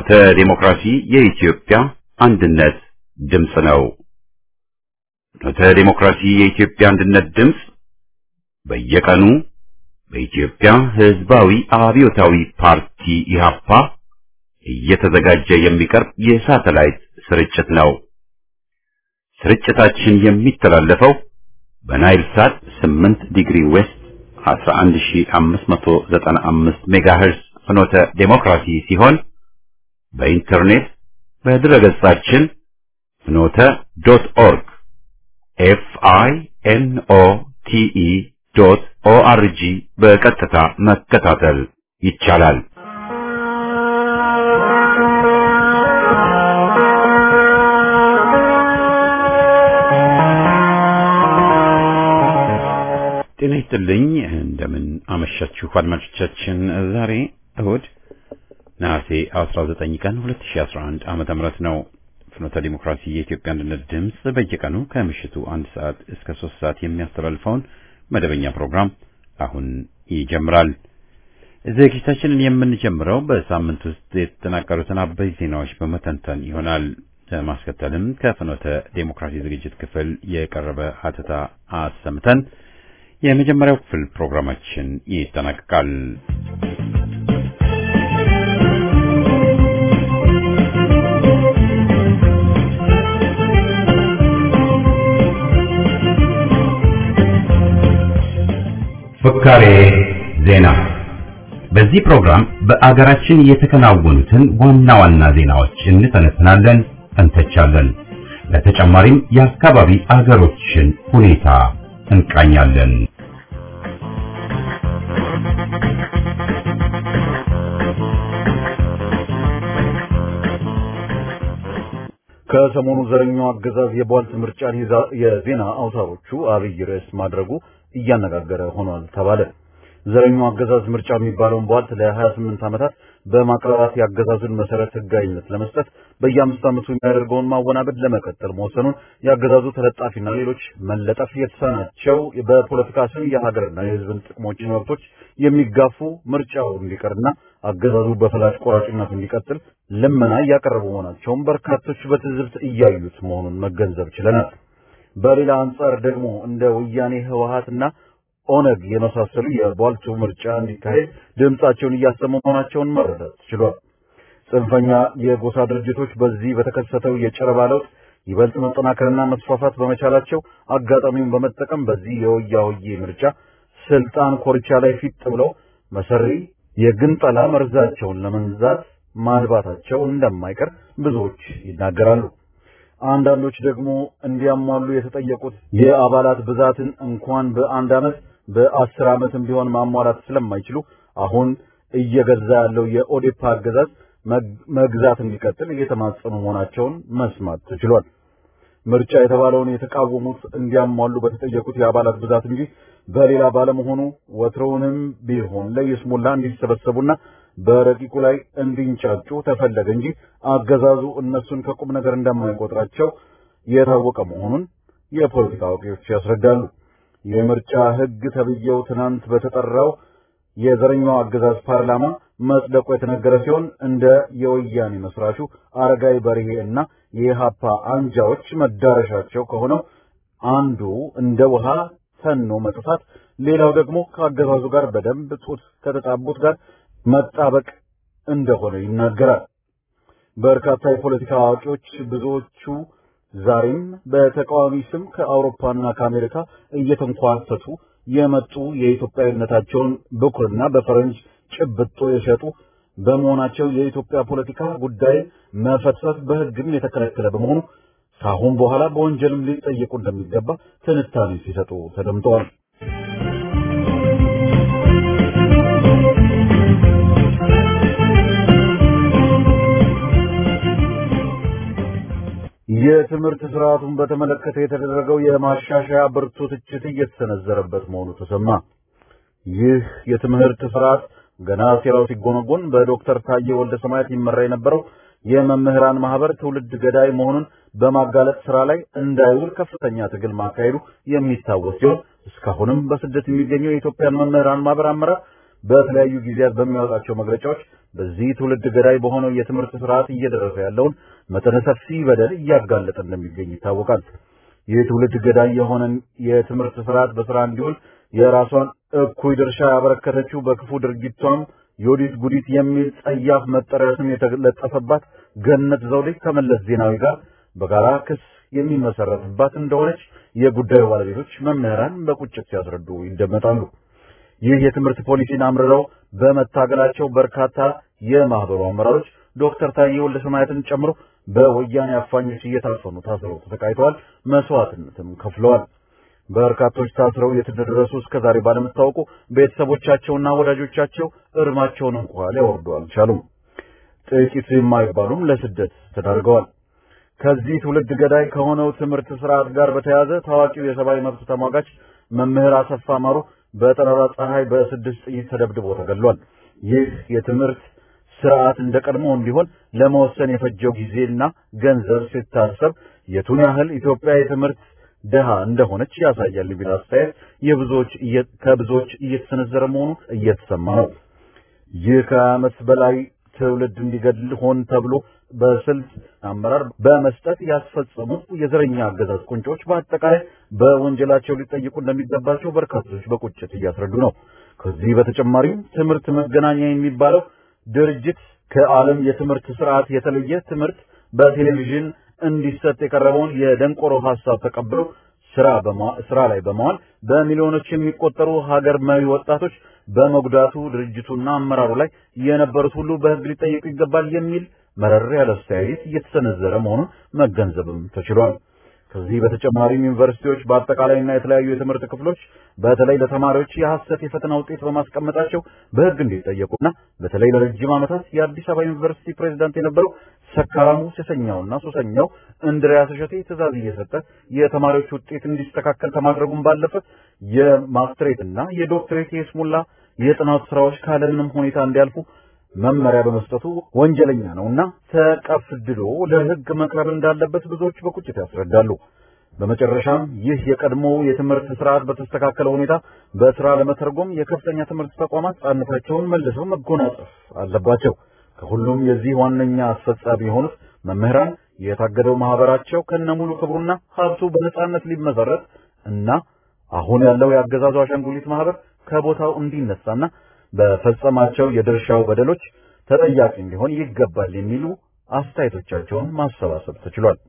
ፍኖተ ዲሞክራሲ የኢትዮጵያ አንድነት ድምፅ ነው። ፍኖተ ዲሞክራሲ የኢትዮጵያ አንድነት ድምፅ በየቀኑ በኢትዮጵያ ሕዝባዊ አብዮታዊ ፓርቲ ኢህአፓ እየተዘጋጀ የሚቀርብ የሳተላይት ስርጭት ነው። ስርጭታችን የሚተላለፈው በናይል ሳት 8 ዲግሪ ዌስት 11595 ሜጋሄርስ ፍኖተ ዴሞክራሲ ሲሆን በኢንተርኔት በድረገጻችን ፍኖተ ዶት ኦርግ ኤፍ አይ ኤን ኦ ቲ ኢ ዶት ኦ አር ጂ በቀጥታ መከታተል ይቻላል። ጤና ይስጥልኝ። እንደምን አመሻችሁ አድማጮቻችን። ዛሬ እሁድ ነሐሴ 19 ቀን 2011 ዓመተ ምህረት ነው። ፍኖተ ዲሞክራሲ የኢትዮጵያ አንድነት ድምፅ በየቀኑ ከምሽቱ አንድ ሰዓት እስከ ሶስት ሰዓት የሚያስተላልፈውን መደበኛ ፕሮግራም አሁን ይጀምራል። ዝግጅታችንን የምንጀምረው በሳምንት ውስጥ የተጠናቀሩትን አበይ ዜናዎች በመተንተን ይሆናል። በማስከተልም ከፍኖተ ዴሞክራሲ ዝግጅት ክፍል የቀረበ ሀተታ አሰምተን የመጀመሪያው ክፍል ፕሮግራማችን ይጠናቀቃል። ፍካሬ ዜና። በዚህ ፕሮግራም በአገራችን የተከናወኑትን ዋና ዋና ዜናዎች እንተነትናለን፣ እንተቻለን። ለተጨማሪም የአካባቢ አገሮችን ሁኔታ እንቃኛለን። ከሰሞኑ ዘረኛው አገዛዝ የቧልት ምርጫን የዜና አውታሮቹ አብይ ርዕስ ማድረጉ እያነጋገረ ሆኗል ተባለ። ዘረኛው አገዛዝ ምርጫ የሚባለውን ቧልት ለ28 ዓመታት በማቅረባት የአገዛዙን መሰረት ህጋዊነት ለመስጠት በየአምስት ዓመቱ የሚያደርገውን ማወናበድ ለመቀጠል መወሰኑን የአገዛዙ ተለጣፊና ሌሎች መለጠፍ የተሳናቸው በፖለቲካ ስም የሀገርና የህዝብን ጥቅሞችን መብቶች የሚጋፉ ምርጫው እንዲቀርና አገዛዙ በፈላጭ ቆራጭነቱ እንዲቀጥል ልመና እያቀረቡ መሆናቸውን በርካቶች በትዝብት እያዩት መሆኑን መገንዘብ ችለናል። በሌላ አንጻር ደግሞ እንደ ወያኔ ህወሀትና ኦነግ የመሳሰሉ የቧልቱ ምርጫ እንዲካሄድ ድምጻቸውን እያሰሙ መሆናቸውን መረዳት ችሏል። ጽንፈኛ የጎሳ ድርጅቶች በዚህ በተከሰተው የጨረባ ለውጥ ይበልጥ መጠናከርና መስፋፋት በመቻላቸው አጋጣሚውን በመጠቀም በዚህ የወያ ወዬ ምርጫ ስልጣን ኮርቻ ላይ ፊት ብለው መሰሪ የግንጠላ መርዛቸውን ለመንዛት ማድባታቸው እንደማይቀር ብዙዎች ይናገራሉ። አንዳንዶች ደግሞ እንዲያሟሉ የተጠየቁት የአባላት ብዛትን እንኳን በአንድ ዓመት በአስር ዓመትም ቢሆን ማሟላት ስለማይችሉ አሁን እየገዛ ያለው የኦዴፓ አገዛዝ መግዛት እንዲቀጥል እየተማጸኑ መሆናቸውን መስማት ተችሏል። ምርጫ የተባለውን የተቃወሙት እንዲያሟሉ በተጠየቁት የአባላት ብዛት እንጂ በሌላ ባለመሆኑ ወትሮውንም ቢሆን ለይስሙላ እንዲሰበሰቡና በረቂቁ ላይ እንዲንጫጩ ተፈለገ እንጂ አገዛዙ እነሱን ከቁም ነገር እንደማይቆጥራቸው የታወቀ መሆኑን የፖለቲካ አዋቂዎች ያስረዳሉ። የምርጫ ሕግ ተብዬው ትናንት በተጠራው የዘረኛው አገዛዝ ፓርላማ መጽደቁ የተነገረ ሲሆን እንደ የወያኔ መስራቹ አረጋይ በርሄ እና የኢሃፓ አንጃዎች መዳረሻቸው ከሆነው አንዱ እንደ ውሃ ተኖ መጥፋት፣ ሌላው ደግሞ ከአገዛዙ ጋር በደንብ ጡት ከተጣቡት ጋር መጣበቅ እንደሆነ ይናገራል። በርካታ የፖለቲካ አዋቂዎች ብዙዎቹ ዛሬም በተቃዋሚ ስም ከአውሮፓና ከአሜሪካ እየተንኳተቱ የመጡ የኢትዮጵያዊነታቸውን ብኩርና በፈረንጅ ጭብጦ የሸጡ በመሆናቸው የኢትዮጵያ ፖለቲካ ጉዳይ መፈትፈት በሕግም የተከለከለ በመሆኑ ከአሁን በኋላ በወንጀልም ሊጠየቁ እንደሚገባ ትንታኔ ሲሰጡ ተደምጠዋል። የትምህርት ስርዓቱን በተመለከተ የተደረገው የማሻሻያ ብርቱ ትችት እየተሰነዘረበት መሆኑ ተሰማ። ይህ የትምህርት ስርዓት ገና ሴራው ሲጎነጎን በዶክተር ታዬ ወልደ ሰማያት ይመራ የነበረው የመምህራን ማህበር ትውልድ ገዳይ መሆኑን በማጋለጥ ስራ ላይ እንዳይውል ከፍተኛ ትግል ማካሄዱ የሚታወስ ሲሆን እስካሁንም በስደት የሚገኘው የኢትዮጵያን መምህራን ማህበር አመራር በተለያዩ ጊዜያት በሚያወጣቸው መግለጫዎች በዚህ ትውልድ ገዳይ በሆነው የትምህርት ስርዓት እየደረሰ ያለውን መጠነ ሰፊ በደል እያጋለጠ እንደሚገኝ ይታወቃል። ይህ ትውልድ ገዳይ የሆነን የትምህርት ስርዓት በስራ እንዲውል የራሷን እኩይ ድርሻ ያበረከተችው በክፉ ድርጊቷም ዮዲት ጉዲት የሚል ጸያፍ መጠሪያ ስም የተለጠፈባት ገነት ዘውዴ ከመለስ ዜናዊ ጋር በጋራ ክስ የሚመሰረትባት እንደሆነች የጉዳዩ ባለቤቶች መምህራን በቁጭት ሲያስረዱ ይደመጣሉ። ይህ የትምህርት ፖሊሲን አምርረው በመታገላቸው በርካታ የማህበሩ አመራሮች ዶክተር ታዬ ወልደሰማያትን ጨምሮ በወያኔ አፋኞች እየታፈኑ ታስረው ተሰቃይተዋል፣ መስዋዕትነትም ከፍለዋል። በርካቶች ታስረው የት እንደደረሱ እስከዛሬ ባለመታወቁ ቤተሰቦቻቸውና ወዳጆቻቸው እርማቸውን እንኳ ሊያወርዱ አልቻሉም። ጥቂት የማይባሉም ለስደት ተዳርገዋል። ከዚህ ትውልድ ገዳይ ከሆነው ትምህርት ስርዓት ጋር በተያያዘ ታዋቂው የሰብአዊ መብት ተሟጋች መምህር አሰፋ ማሩ በጠራራ ፀሐይ በስድስት ጥይት ተደብድቦ ተገድሏል። ይህ የትምህርት ስርዓት እንደ ቀድሞ እንዲሆን ለመወሰን የፈጀው ጊዜና ገንዘብ ሲታሰብ የቱን ያህል ኢትዮጵያ የትምህርት ድሃ እንደሆነች ያሳያል የሚል አስተያየት የብዙዎች ከብዙዎች እየተሰነዘረ መሆኑ እየተሰማ ነው። ይህ ከዓመት በላይ ትውልድ እንዲገድል ሆን ተብሎ በስልት አመራር በመስጠት ያስፈጸሙ የዘረኛ አገዛዝ ቁንጮች በአጠቃላይ በወንጀላቸው ሊጠይቁ እንደሚገባቸው በርካቶች በቁጭት እያስረዱ ነው። ከዚህ በተጨማሪም ትምህርት መገናኛ የሚባለው ድርጅት ከዓለም የትምህርት ስርዓት የተለየ ትምህርት በቴሌቪዥን እንዲሰጥ የቀረበውን የደንቆሮ ሐሳብ ተቀብሎ ስራ ስራ ላይ በመዋል በሚሊዮኖች የሚቆጠሩ ሀገር መሪ ወጣቶች በመጉዳቱ ድርጅቱና አመራሩ ላይ የነበሩት ሁሉ በሕግ ሊጠየቁ ይገባል የሚል መረር ያለ አስተያየት እየተሰነዘረ መሆኑን መገንዘብም ተችሏል። ከዚህ በተጨማሪም ዩኒቨርሲቲዎች በአጠቃላይና የተለያዩ የትምህርት ክፍሎች በተለይ ለተማሪዎች የሐሰት የፈተና ውጤት በማስቀመጣቸው በሕግ እንዲጠየቁና በተለይ ለረጅም ዓመታት የአዲስ አበባ ዩኒቨርሲቲ ፕሬዝዳንት የነበረው ሰካራሙ ሴሰኛውና ሱሰኛው እንድሪያስ እሸቴ ትዕዛዝ እየሰጠ የተማሪዎች ውጤት እንዲስተካከል ከማድረጉም ባለፈ የማስትሬትና የዶክትሬት የስሙላ የጥናት ስራዎች ካለምንም ሁኔታ እንዲያልፉ መመሪያ በመስጠቱ ወንጀለኛ ነውና ተቀፍድዶ ለሕግ መቅረብ እንዳለበት ብዙዎች በቁጭት ያስረዳሉ። በመጨረሻም ይህ የቀድሞው የትምህርት ስርዓት በተስተካከለ ሁኔታ በስራ ለመተርጎም የከፍተኛ ትምህርት ተቋማት ጻንነታቸውን መልሰው መጎናጸፍ አለባቸው። ከሁሉም የዚህ ዋነኛ አስፈጻሚ የሆኑት መምህራን የታገደው ማህበራቸው ከነሙሉ ክብሩና ሀብቱ በነጻነት ሊመሰረት እና አሁን ያለው የአገዛዙ አሻንጉሊት ማህበር ከቦታው እንዲነሳና በፈጸማቸው የድርሻው በደሎች ተጠያቂ እንዲሆን ይገባል የሚሉ አስተያየቶቻቸውን ማሰባሰብ ተችሏል።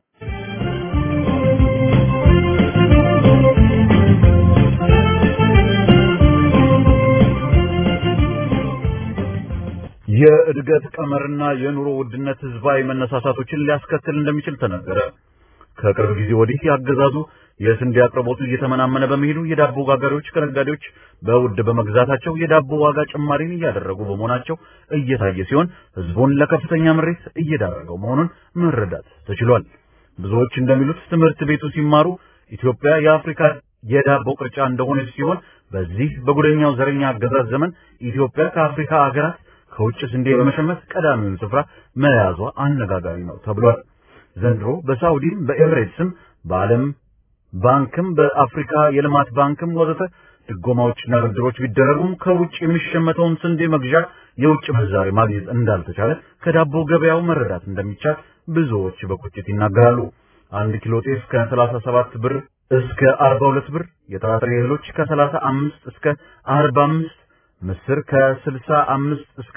የእድገት ቀመርና የኑሮ ውድነት ህዝባዊ መነሳሳቶችን ሊያስከትል እንደሚችል ተነገረ። ከቅርብ ጊዜ ወዲህ ያገዛዙ የስንዴ አቅርቦቱ እየተመናመነ በመሄዱ የዳቦ ጋጋሪዎች ከነጋዴዎች በውድ በመግዛታቸው የዳቦ ዋጋ ጭማሪን እያደረጉ በመሆናቸው እየታየ ሲሆን ህዝቡን ለከፍተኛ ምሬት እየዳረገው መሆኑን መረዳት ተችሏል። ብዙዎች እንደሚሉት ትምህርት ቤቱ ሲማሩ ኢትዮጵያ የአፍሪካ የዳቦ ቅርጫ እንደሆነች ሲሆን በዚህ በጉደኛው ዘረኛ አገዛዝ ዘመን ኢትዮጵያ ከአፍሪካ ሀገራት ከውጭ ስንዴ በመሸመት ቀዳሚውን ስፍራ መያዟ አነጋጋሪ ነው ተብሏል። ዘንድሮ በሳውዲም በኤምሬትስም በዓለም ባንክም በአፍሪካ የልማት ባንክም ወዘተ ድጎማዎችና ብድሮች ቢደረጉም ከውጭ የሚሸመተውን ስንዴ መግዣ የውጭ ምንዛሬ ማግኘት እንዳልተቻለ ከዳቦ ገበያው መረዳት እንደሚቻል ብዙዎች በቁጭት ይናገራሉ። አንድ ኪሎ ጤፍ ከ37 ብር እስከ 42 ብር፣ የጥራጥሬ እህሎች ከ35 እስከ 45 ምስር ከ65 እስከ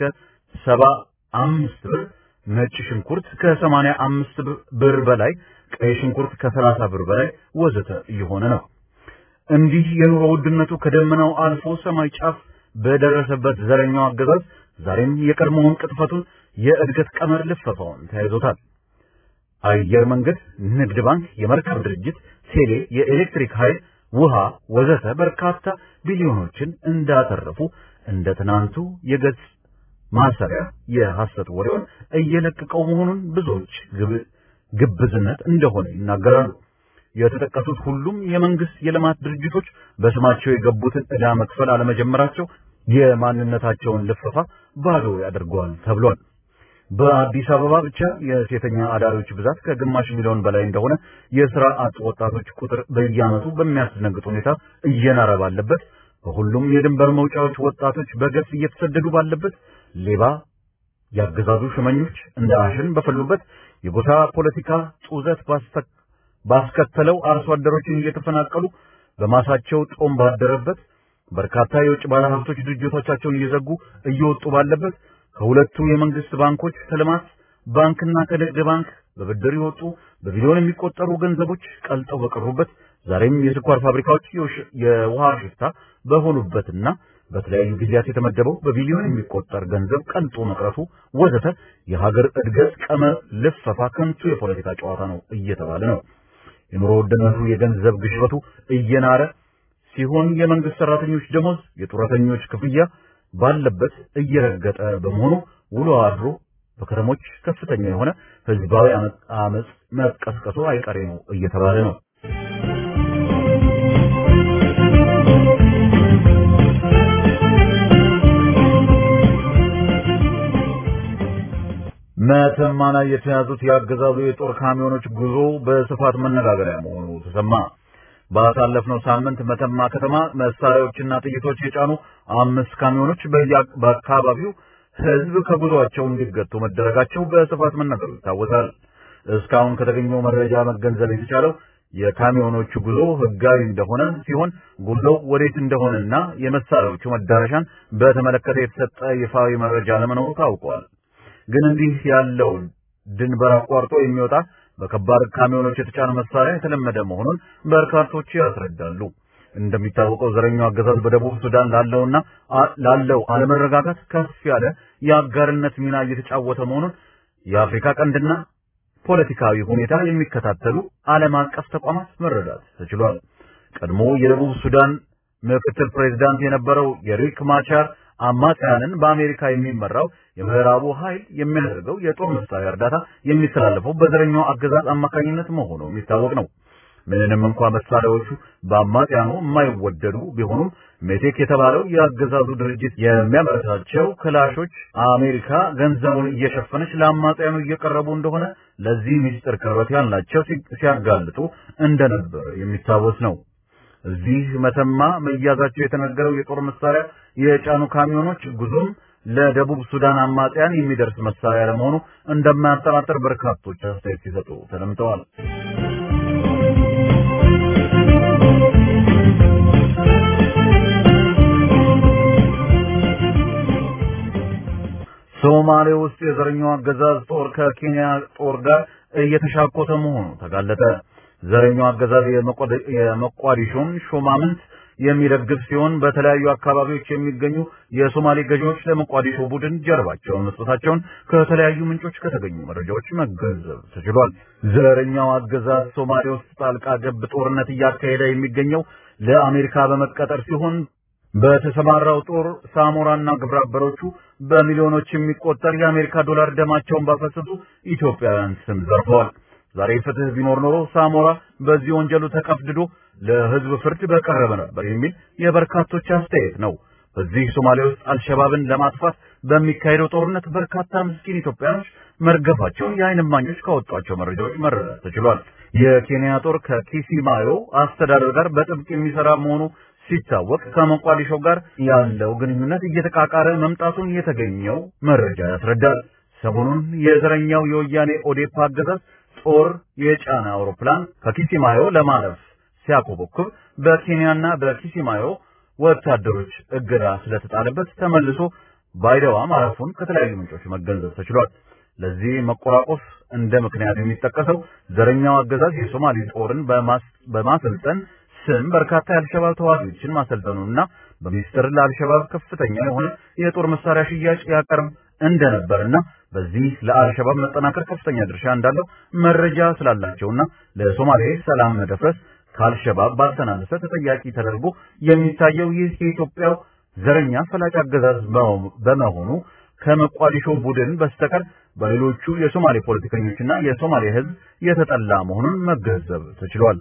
75 ብር፣ ነጭ ሽንኩርት ከ85 ብር በላይ፣ ቀይ ሽንኩርት ከ30 ብር በላይ ወዘተ እየሆነ ነው። እንዲህ የኑሮ ውድነቱ ከደመናው አልፎ ሰማይ ጫፍ በደረሰበት ዘረኛው አገዛዝ ዛሬም የቀድሞውን ቅጥፈቱን የእድገት ቀመር ልፈፋውን ተያይዞታል። አየር መንገድ፣ ንግድ ባንክ፣ የመርከብ ድርጅት፣ ቴሌ፣ የኤሌክትሪክ ኃይል፣ ውሃ ወዘተ በርካታ ቢሊዮኖችን እንዳተረፉ እንደ ትናንቱ የገጽ ማሰሪያ የሐሰት ወሬውን እየለቀቀው መሆኑን ብዙዎች ግብዝነት እንደሆነ ይናገራሉ። የተጠቀሱት ሁሉም የመንግስት የልማት ድርጅቶች በስማቸው የገቡትን ዕዳ መክፈል አለመጀመራቸው የማንነታቸውን ልፈፋ ባዶ ያደርገዋል ተብሏል። በአዲስ አበባ ብቻ የሴተኛ አዳሪዎች ብዛት ከግማሽ ሚሊዮን በላይ እንደሆነ፣ የሥራ አጥ ወጣቶች ቁጥር በየዓመቱ በሚያስደነግጥ ሁኔታ እየናረ ባለበት፣ በሁሉም የድንበር መውጫዎች ወጣቶች በገፍ እየተሰደዱ ባለበት፣ ሌባ ያገዛዙ ሹመኞች እንደ አሸን በፈሉበት የጎሳ ፖለቲካ ጡዘት ባስከተለው አርሶ አደሮችን እየተፈናቀሉ በማሳቸው ጦም ባደረበት በርካታ የውጭ ባለሀብቶች ድርጅቶቻቸውን እየዘጉ እየወጡ ባለበት ከሁለቱ የመንግስት ባንኮች ከልማት ባንክና ከንግድ ባንክ በብድር የወጡ በቢሊዮን የሚቆጠሩ ገንዘቦች ቀልጠው በቀሩበት ዛሬም የስኳር ፋብሪካዎች የውሃ ሽፍታ በሆኑበትና በተለያዩ ጊዜያት የተመደበው በቢሊዮን የሚቆጠር ገንዘብ ቀልጦ መቅረቱ ወዘተ የሀገር እድገት ቀመር ልፈፋ ከንቱ የፖለቲካ ጨዋታ ነው እየተባለ ነው። የኑሮ ውድነቱ የገንዘብ ግሽበቱ እየናረ ሲሆን የመንግስት ሰራተኞች ደሞዝ፣ የጡረተኞች ክፍያ ባለበት እየረገጠ በመሆኑ ውሎ አድሮ በከተሞች ከፍተኛ የሆነ ህዝባዊ አመጽ መቀስቀሱ አይቀሬ ነው እየተባለ ነው። መተማ ላይ የተያዙት የአገዛዙ የጦር ካሚዮኖች ጉዞ በስፋት መነጋገሪያ መሆኑ ተሰማ። ባሳለፍነው ሳምንት መተማ ከተማ መሳሪያዎችና ጥይቶች የጫኑ አምስት ካሚዮኖች በአካባቢው ህዝብ ከጉዞአቸው እንዲገቱ መደረጋቸው በስፋት መነገሩ ይታወሳል። እስካሁን ከተገኘው መረጃ መገንዘብ የተቻለው የካሚዮኖቹ ጉዞ ህጋዊ እንደሆነ ሲሆን ጉዞው ወዴት እንደሆነና የመሳሪያዎቹ መዳረሻን በተመለከተ የተሰጠ ይፋዊ መረጃ ለመኖሩ ታውቋል። ግን እንዲህ ያለው ድንበር አቋርጦ የሚወጣ በከባድ ካሚዮኖች የተጫነ መሳሪያ የተለመደ መሆኑን በርካቶች ያስረዳሉ። እንደሚታወቀው ዘረኛው አገዛዝ በደቡብ ሱዳን ላለውና ላለው አለመረጋጋት ከፍ ያለ የአጋርነት ሚና እየተጫወተ መሆኑን የአፍሪካ ቀንድና ፖለቲካዊ ሁኔታ የሚከታተሉ ዓለም አቀፍ ተቋማት መረዳት ተችሏል። ቀድሞ የደቡብ ሱዳን ምክትል ፕሬዝዳንት የነበረው የሪክ ማቻር አማጽያንን በአሜሪካ የሚመራው የምዕራቡ ኃይል የሚያደርገው የጦር መሳሪያ እርዳታ የሚተላለፈው በዘረኛው አገዛዝ አማካኝነት መሆኑ የሚታወቅ ነው። ምንም እንኳ መሳሪያዎቹ በአማጽያኑ የማይወደዱ ቢሆኑም ሜቴክ የተባለው የአገዛዙ ድርጅት የሚያመርታቸው ክላሾች አሜሪካ ገንዘቡን እየሸፈነች ለአማጽያኑ እየቀረቡ እንደሆነ ለዚህ ምስጢር ቅርበት ያላቸው ሲያጋልጡ እንደነበር የሚታወስ ነው። እዚህ መተማ መያዛቸው የተነገረው የጦር መሳሪያ የጫኑ ካሚዮኖች ጉዞም ለደቡብ ሱዳን አማጽያን የሚደርስ መሳሪያ ለመሆኑ እንደማያጠራጥር በርካቶች አስተያየት ሲሰጡ ተደምጠዋል። ሶማሌ ውስጥ የዘረኛው አገዛዝ ጦር ከኬንያ ጦር ጋር እየተሻኮተ መሆኑ ተጋለጠ። ዘረኛው አገዛዝ የመቋዲሾን ሹማምንት የሚደግፍ ሲሆን በተለያዩ አካባቢዎች የሚገኙ የሶማሌ ገዢዎች ለመቋዲሾ ቡድን ጀርባቸውን መስጠታቸውን ከተለያዩ ምንጮች ከተገኙ መረጃዎች መገንዘብ ተችሏል። ዘረኛው አገዛዝ ሶማሌ ውስጥ ጣልቃ ገብ ጦርነት እያካሄደ የሚገኘው ለአሜሪካ በመቀጠር ሲሆን በተሰማራው ጦር ሳሞራና ግብረ አበሮቹ በሚሊዮኖች የሚቆጠር የአሜሪካ ዶላር ደማቸውን ባፈሰሱ ኢትዮጵያውያን ስም ዘርፈዋል። ዛሬ ፍትህ ቢኖር ኖሮ ሳሞራ በዚህ ወንጀሉ ተቀፍድዶ ለሕዝብ ፍርድ በቀረበ ነበር የሚል የበርካቶች አስተያየት ነው። በዚህ ሶማሌ ውስጥ አልሸባብን ለማጥፋት በሚካሄደው ጦርነት በርካታ ምስኪን ኢትዮጵያኖች መርገፋቸውን የዓይን እማኞች ካወጧቸው መረጃዎች መረዳት ተችሏል። የኬንያ ጦር ከኪሲማዮ አስተዳደር ጋር በጥብቅ የሚሰራ መሆኑ ሲታወቅ ከሞቃዲሾ ጋር ያለው ግንኙነት እየተቃቃረ መምጣቱን የተገኘው መረጃ ያስረዳል። ሰሞኑን የዘረኛው የወያኔ ኦዴፓ አገዛዝ ጦር የጫነ አውሮፕላን ከኪሲማዮ ለማለፍ ሲያኮበኩብ በኬንያና በኪሲማዮ ወታደሮች እገዳ ስለተጣለበት ተመልሶ ባይደዋ ማረፉን ከተለያዩ ምንጮች መገንዘብ ተችሏል። ለዚህ መቆራቆስ እንደ ምክንያት የሚጠቀሰው ዘረኛው አገዛዝ የሶማሌ ጦርን በማሰልጠን ስም በርካታ የአልሸባብ ተዋጊዎችን ማሰልጠኑና በሚስጥር ለአልሸባብ ከፍተኛ የሆነ የጦር መሳሪያ ሽያጭ ያቀርብ እንደነበርና በዚህ ለአልሸባብ መጠናከር ከፍተኛ ድርሻ እንዳለው መረጃ ስላላቸውና ለሶማሌ ሰላም መደፍረስ ከአልሸባብ ባልተናነሰ ተጠያቂ ተደርጎ የሚታየው ይህ የኢትዮጵያው ዘረኛ ፈላጭ አገዛዝ በመሆኑ ከመቋዲሾ ቡድን በስተቀር በሌሎቹ የሶማሌ ፖለቲከኞችና የሶማሌ ሕዝብ የተጠላ መሆኑን መገንዘብ ተችሏል።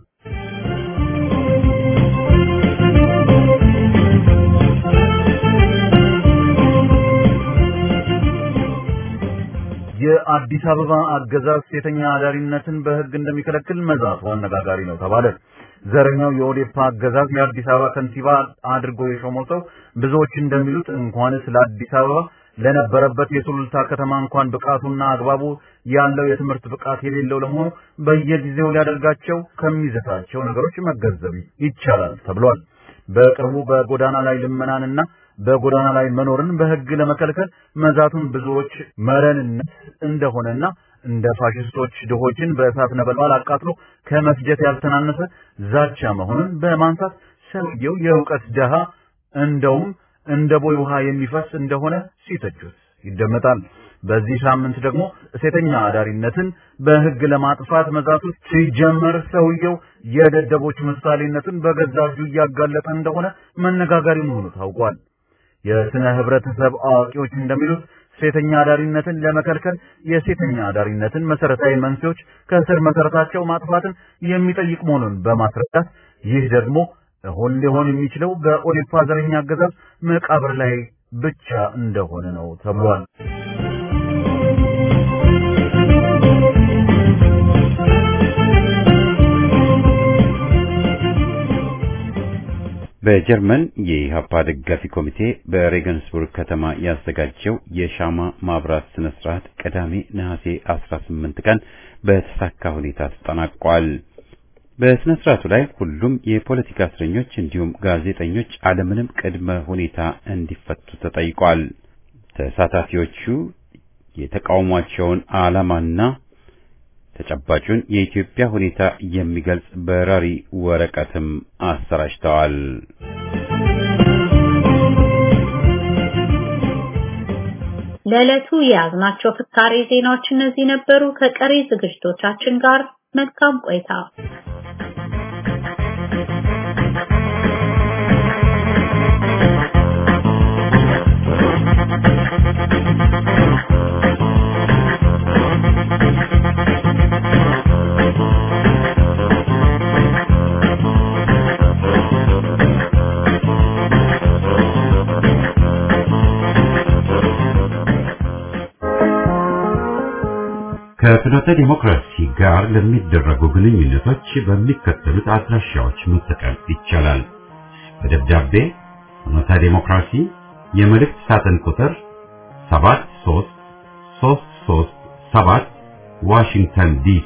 የአዲስ አበባ አገዛዝ ሴተኛ አዳሪነትን በሕግ እንደሚከለክል መዛቱ አነጋጋሪ ነው ተባለ። ዘረኛው የኦዴፓ አገዛዝ የአዲስ አበባ ከንቲባ አድርጎ የሾመው ሰው ብዙዎች እንደሚሉት እንኳንስ ለአዲስ አበባ ለነበረበት የሱሉልታ ከተማ እንኳን ብቃቱና አግባቡ ያለው የትምህርት ብቃት የሌለው ለመሆኑ በየጊዜው ሊያደርጋቸው ከሚዘታቸው ነገሮች መገንዘብ ይቻላል ተብሏል። በቅርቡ በጎዳና ላይ ልመናንና በጎዳና ላይ መኖርን በሕግ ለመከልከል መዛቱን ብዙዎች መረንነት እንደሆነና እንደ ፋሽስቶች ድሆችን በእሳት ነበልባል አቃጥሎ ከመፍጀት ያልተናነሰ ዛቻ መሆኑን በማንሳት ሰውየው የእውቀት ደሃ እንደውም እንደ ቦይ ውሃ የሚፈስ እንደሆነ ሲተቹት ይደመጣል። በዚህ ሳምንት ደግሞ ሴተኛ አዳሪነትን በሕግ ለማጥፋት መዛቱ ሲጀመር ሰውየው የደደቦች ምሳሌነትን በገዛ እጁ እያጋለጠ እንደሆነ መነጋገሪ መሆኑ ታውቋል። የስነ ህብረተሰብ አዋቂዎች እንደሚሉት ሴተኛ አዳሪነትን ለመከልከል የሴተኛ አዳሪነትን መሰረታዊ መንስኤዎች ከስር መሰረታቸው ማጥፋትን የሚጠይቅ መሆኑን በማስረዳት ይህ ደግሞ እውን ሊሆን የሚችለው በኦዴፓ ዘረኛ አገዛዝ መቃብር ላይ ብቻ እንደሆነ ነው ተብሏል። በጀርመን የኢሃፓ ደጋፊ ኮሚቴ በሬገንስቡርግ ከተማ ያዘጋጀው የሻማ ማብራት ስነ ስርዓት ቅዳሜ ነሐሴ 18 ቀን በተሳካ ሁኔታ ተጠናቋል። በስነ ስርዓቱ ላይ ሁሉም የፖለቲካ እስረኞች እንዲሁም ጋዜጠኞች አለምንም ቅድመ ሁኔታ እንዲፈቱ ተጠይቋል። ተሳታፊዎቹ የተቃውሟቸውን ዓላማና ተጨባጩን የኢትዮጵያ ሁኔታ የሚገልጽ በራሪ ወረቀትም አሰራጭተዋል። ለዕለቱ የያዝናቸው ፍካሬ ዜናዎች እነዚህ ነበሩ። ከቀሪ ዝግጅቶቻችን ጋር መልካም ቆይታ። ከፍኖተ ዲሞክራሲ ጋር ለሚደረጉ ግንኙነቶች በሚከተሉት አድራሻዎች መጠቀም ይቻላል። በደብዳቤ ፍኖተ ዲሞክራሲ የመልእክት ሳጥን ቁጥር 73337 ዋሽንግተን ዲሲ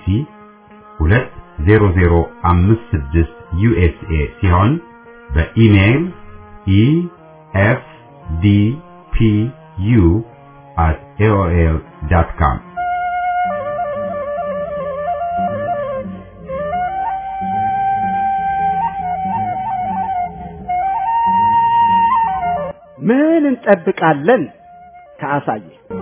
20056 ዩኤስኤ ሲሆን በኢሜይል ኢኤፍዲፒዩ at aol.com ምን እንጠብቃለን? ከአሳየ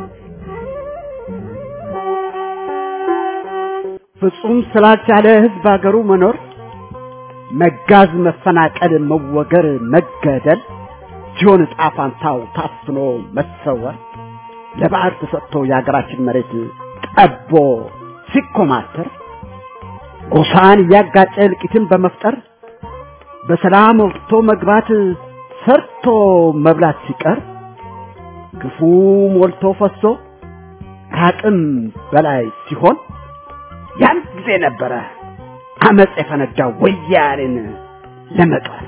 ፍጹም ስላልቻለ ህዝብ አገሩ መኖር መጋዝ፣ መፈናቀል፣ መወገር፣ መገደል ሲሆን ዕጣ ፋንታው ታፍኖ መሰወር ለባዕድ ተሰጥቶ የሀገራችን መሬት ጠቦ ሲኮማተር ጎሳን እያጋጨ እልቂትን በመፍጠር በሰላም ወጥቶ መግባት ሰርቶ መብላት ሲቀር ግፉ ሞልቶ ፈሶ ከአቅም በላይ ሲሆን ያን ጊዜ ነበረ አመፅ የፈነዳው ወያኔን ለመጣል።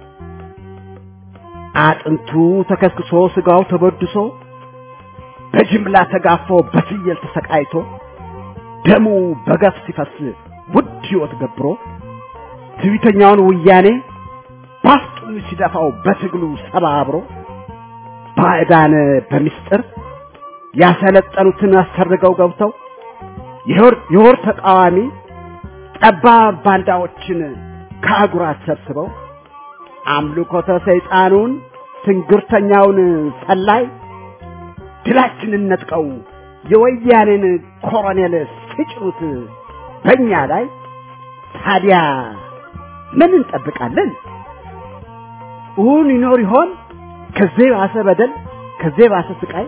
አጥንቱ ተከስክሶ ስጋው ተበድሶ በጅምላ ተጋፎ በፍየል ተሰቃይቶ ደሙ በገፍ ሲፈስ ውድ ሕይወት ገብሮ ትዕቢተኛውን ወያኔ ባፍጡን ሲደፋው በትግሉ ሰባብሮ ባዕዳን በሚስጥር ያሰለጠኑትን አሰርገው ገብተው የወር ተቃዋሚ ጠባብ ባንዳዎችን ከአጉራት ሰብስበው አምልኮተ ሰይጣኑን ትንግርተኛውን ሰላይ ድላችንን ነጥቀው የወያኔን ኮሎኔል ሲጭኑት በእኛ ላይ ታዲያ ምን እንጠብቃለን? እውን ይኖር ይሆን ከዚህ ባሰ በደል፣ ከዚህ ባሰ ስቃይ?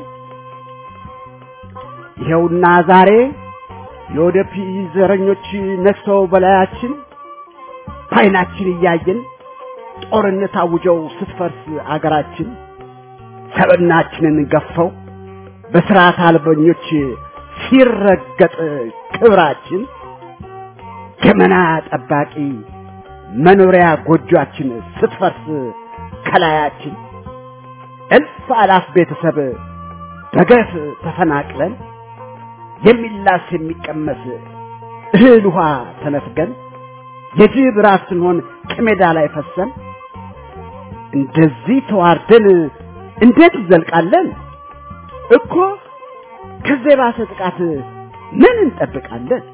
ይኸውና ዛሬ የወደፊ ዘረኞች ነግሰው በላያችን በዓይናችን እያየን ጦርነት አውጀው ስትፈርስ አገራችን ሰብናችንን ገፈው በስርዓት አልበኞች ሲረገጥ ክብራችን ገመና ጠባቂ መኖሪያ ጎጆአችን ስትፈርስ ከላያችን እልፍ አላፍ ቤተሰብ በገፍ ተፈናቅለን የሚላስ የሚቀመስ እህል ውሃ ተነፍገን የጅብ ራስ ስንሆን ከሜዳ ላይ ፈሰን እንደዚህ ተዋርደን እንዴት እንዘልቃለን? እኮ ከዚህ የባሰ ጥቃት ምን እንጠብቃለን?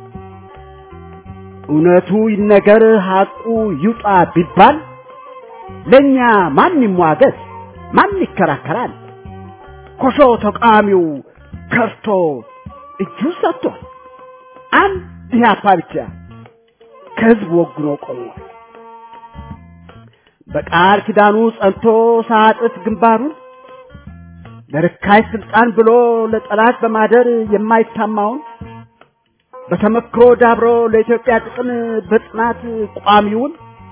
እውነቱ ይነገር ሐቁ ይውጣ ቢባል ለኛ ማን ይሟገት? ማን ይከራከራል? ኮሾ ተቃዋሚው ከርቶ እጁ ሰጥቷል። አንድ ኢህአፓ ብቻ ከህዝብ ወግኖ ቆሟል። በቃል ኪዳኑ ጸንቶ ሳጥፍ ግንባሩን ለርካይ ስልጣን ብሎ ለጠላት በማደር የማይታማውን በተመክሮ ዳብሮ ለኢትዮጵያ ጥቅም በጽናት ቋሚውን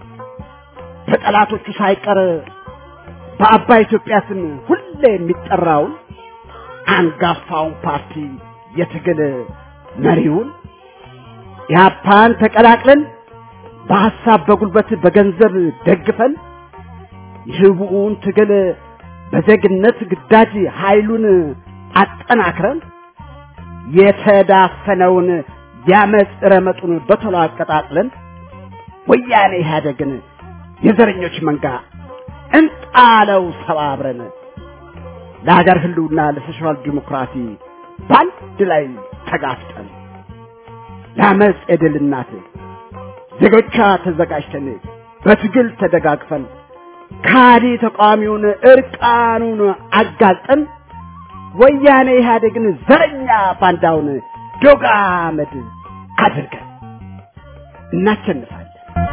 በጠላቶቹ ሳይቀር በአባይ ኢትዮጵያ ስም ሁሌ የሚጠራውን አንጋፋውን ፓርቲ የትግል መሪውን ኢህአፓን ተቀላቅለን በሐሳብ በጉልበት በገንዘብ ደግፈን የህቡውን ትግል በዜግነት ግዳጅ ኃይሉን አጠናክረን የተዳፈነውን ያመፅ ረመጡን በቶሎ አቀጣጥለን ወያኔ ኢህአደግን የዘረኞች መንጋ እንጣለው ሰባብረን ለሀገር ህልውና ለሶሻል ዲሞክራሲ በአንድ ላይ ተጋፍጠን ለአመፅ የድል እናት ዜጎቿ ተዘጋጅተን በትግል ተደጋግፈን ካዲ ተቃዋሚውን እርቃኑን አጋልጠን ወያኔ ኢህአዴግን ዘረኛ ባንዳውን ዶግ አመድ አድርገን እናሸንፋለን።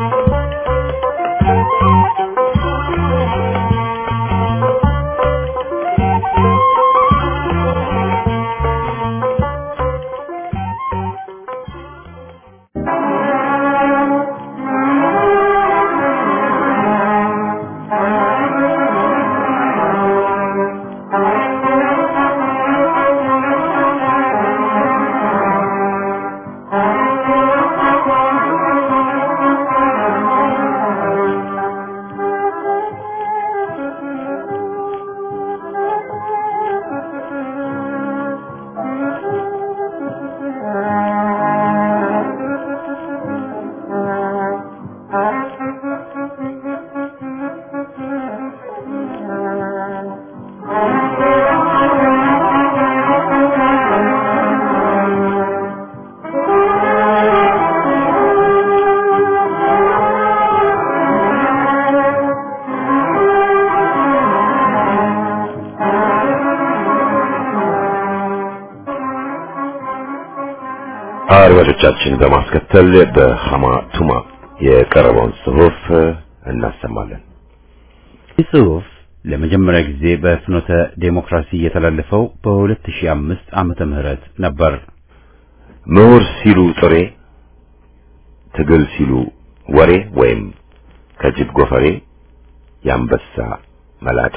አድማጮቻችን በማስከተል በሐማ ቱማ የቀረበውን ጽሑፍ እናሰማለን። ይህ ጽሑፍ ለመጀመሪያ ጊዜ በፍኖተ ዴሞክራሲ የተላለፈው በ2005 ዓመተ ምህረት ነበር። ምሁር ሲሉ ጥሬ፣ ትግል ሲሉ ወሬ ወይም ከጅብ ጎፈሬ የአንበሳ መላጣ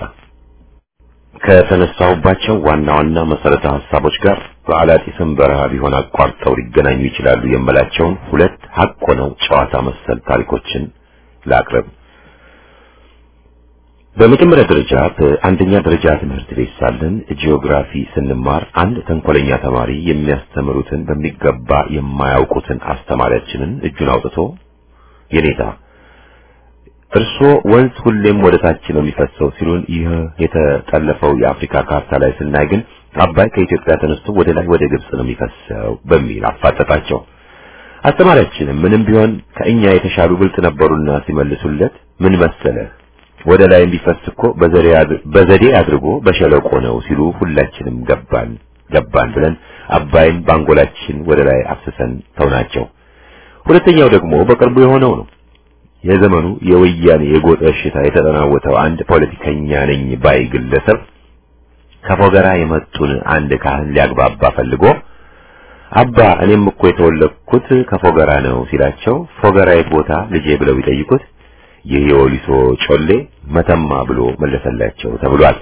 ከተነሳሁባቸው ዋና ዋና መሰረተ ሀሳቦች ጋር በአላጢስም በረሃ ቢሆን አቋርጠው ሊገናኙ ይችላሉ የምላቸውን ሁለት ሀቅ ሆነው ጨዋታ መሰል ታሪኮችን ላቅርብ። በመጀመሪያ ደረጃ በአንደኛ ደረጃ ትምህርት ቤት ሳለን ጂኦግራፊ ስንማር አንድ ተንኮለኛ ተማሪ የሚያስተምሩትን በሚገባ የማያውቁትን አስተማሪያችንን እጁን አውጥቶ የኔታ እርሶ ወንዝ ሁሌም ወደ ታች ነው የሚፈሰው ሲሉን ይህ የተጠለፈው የአፍሪካ ካርታ ላይ ስናይ ግን አባይ ከኢትዮጵያ ተነስቶ ወደ ላይ ወደ ግብጽ ነው የሚፈሰው በሚል አፋጠጣቸው። አስተማሪያችንም ምንም ቢሆን ከእኛ የተሻሉ ብልጥ ነበሩና ሲመልሱለት ምን መሰለህ ወደ ላይ የሚፈስ እኮ በዘዴ አድርጎ በሸለቆ ነው ሲሉ ሁላችንም ገባን ገባን ብለን አባይን ባንጎላችን ወደ ላይ አፍስሰን ተውናቸው። ሁለተኛው ደግሞ በቅርቡ የሆነው ነው። የዘመኑ የወያኔ የጎጥ እሽታ የተጠናወተው አንድ ፖለቲከኛ ነኝ ባይ ግለሰብ ከፎገራ የመጡን አንድ ካህን ሊያግባባ ፈልጎ አባ እኔም እኮ የተወለድኩት ከፎገራ ነው ሲላቸው ፎገራ የት ቦታ ልጄ ብለው ቢጠይቁት ይህ የወሊሶ ጮሌ መተማ ብሎ መለሰላቸው ተብሏል።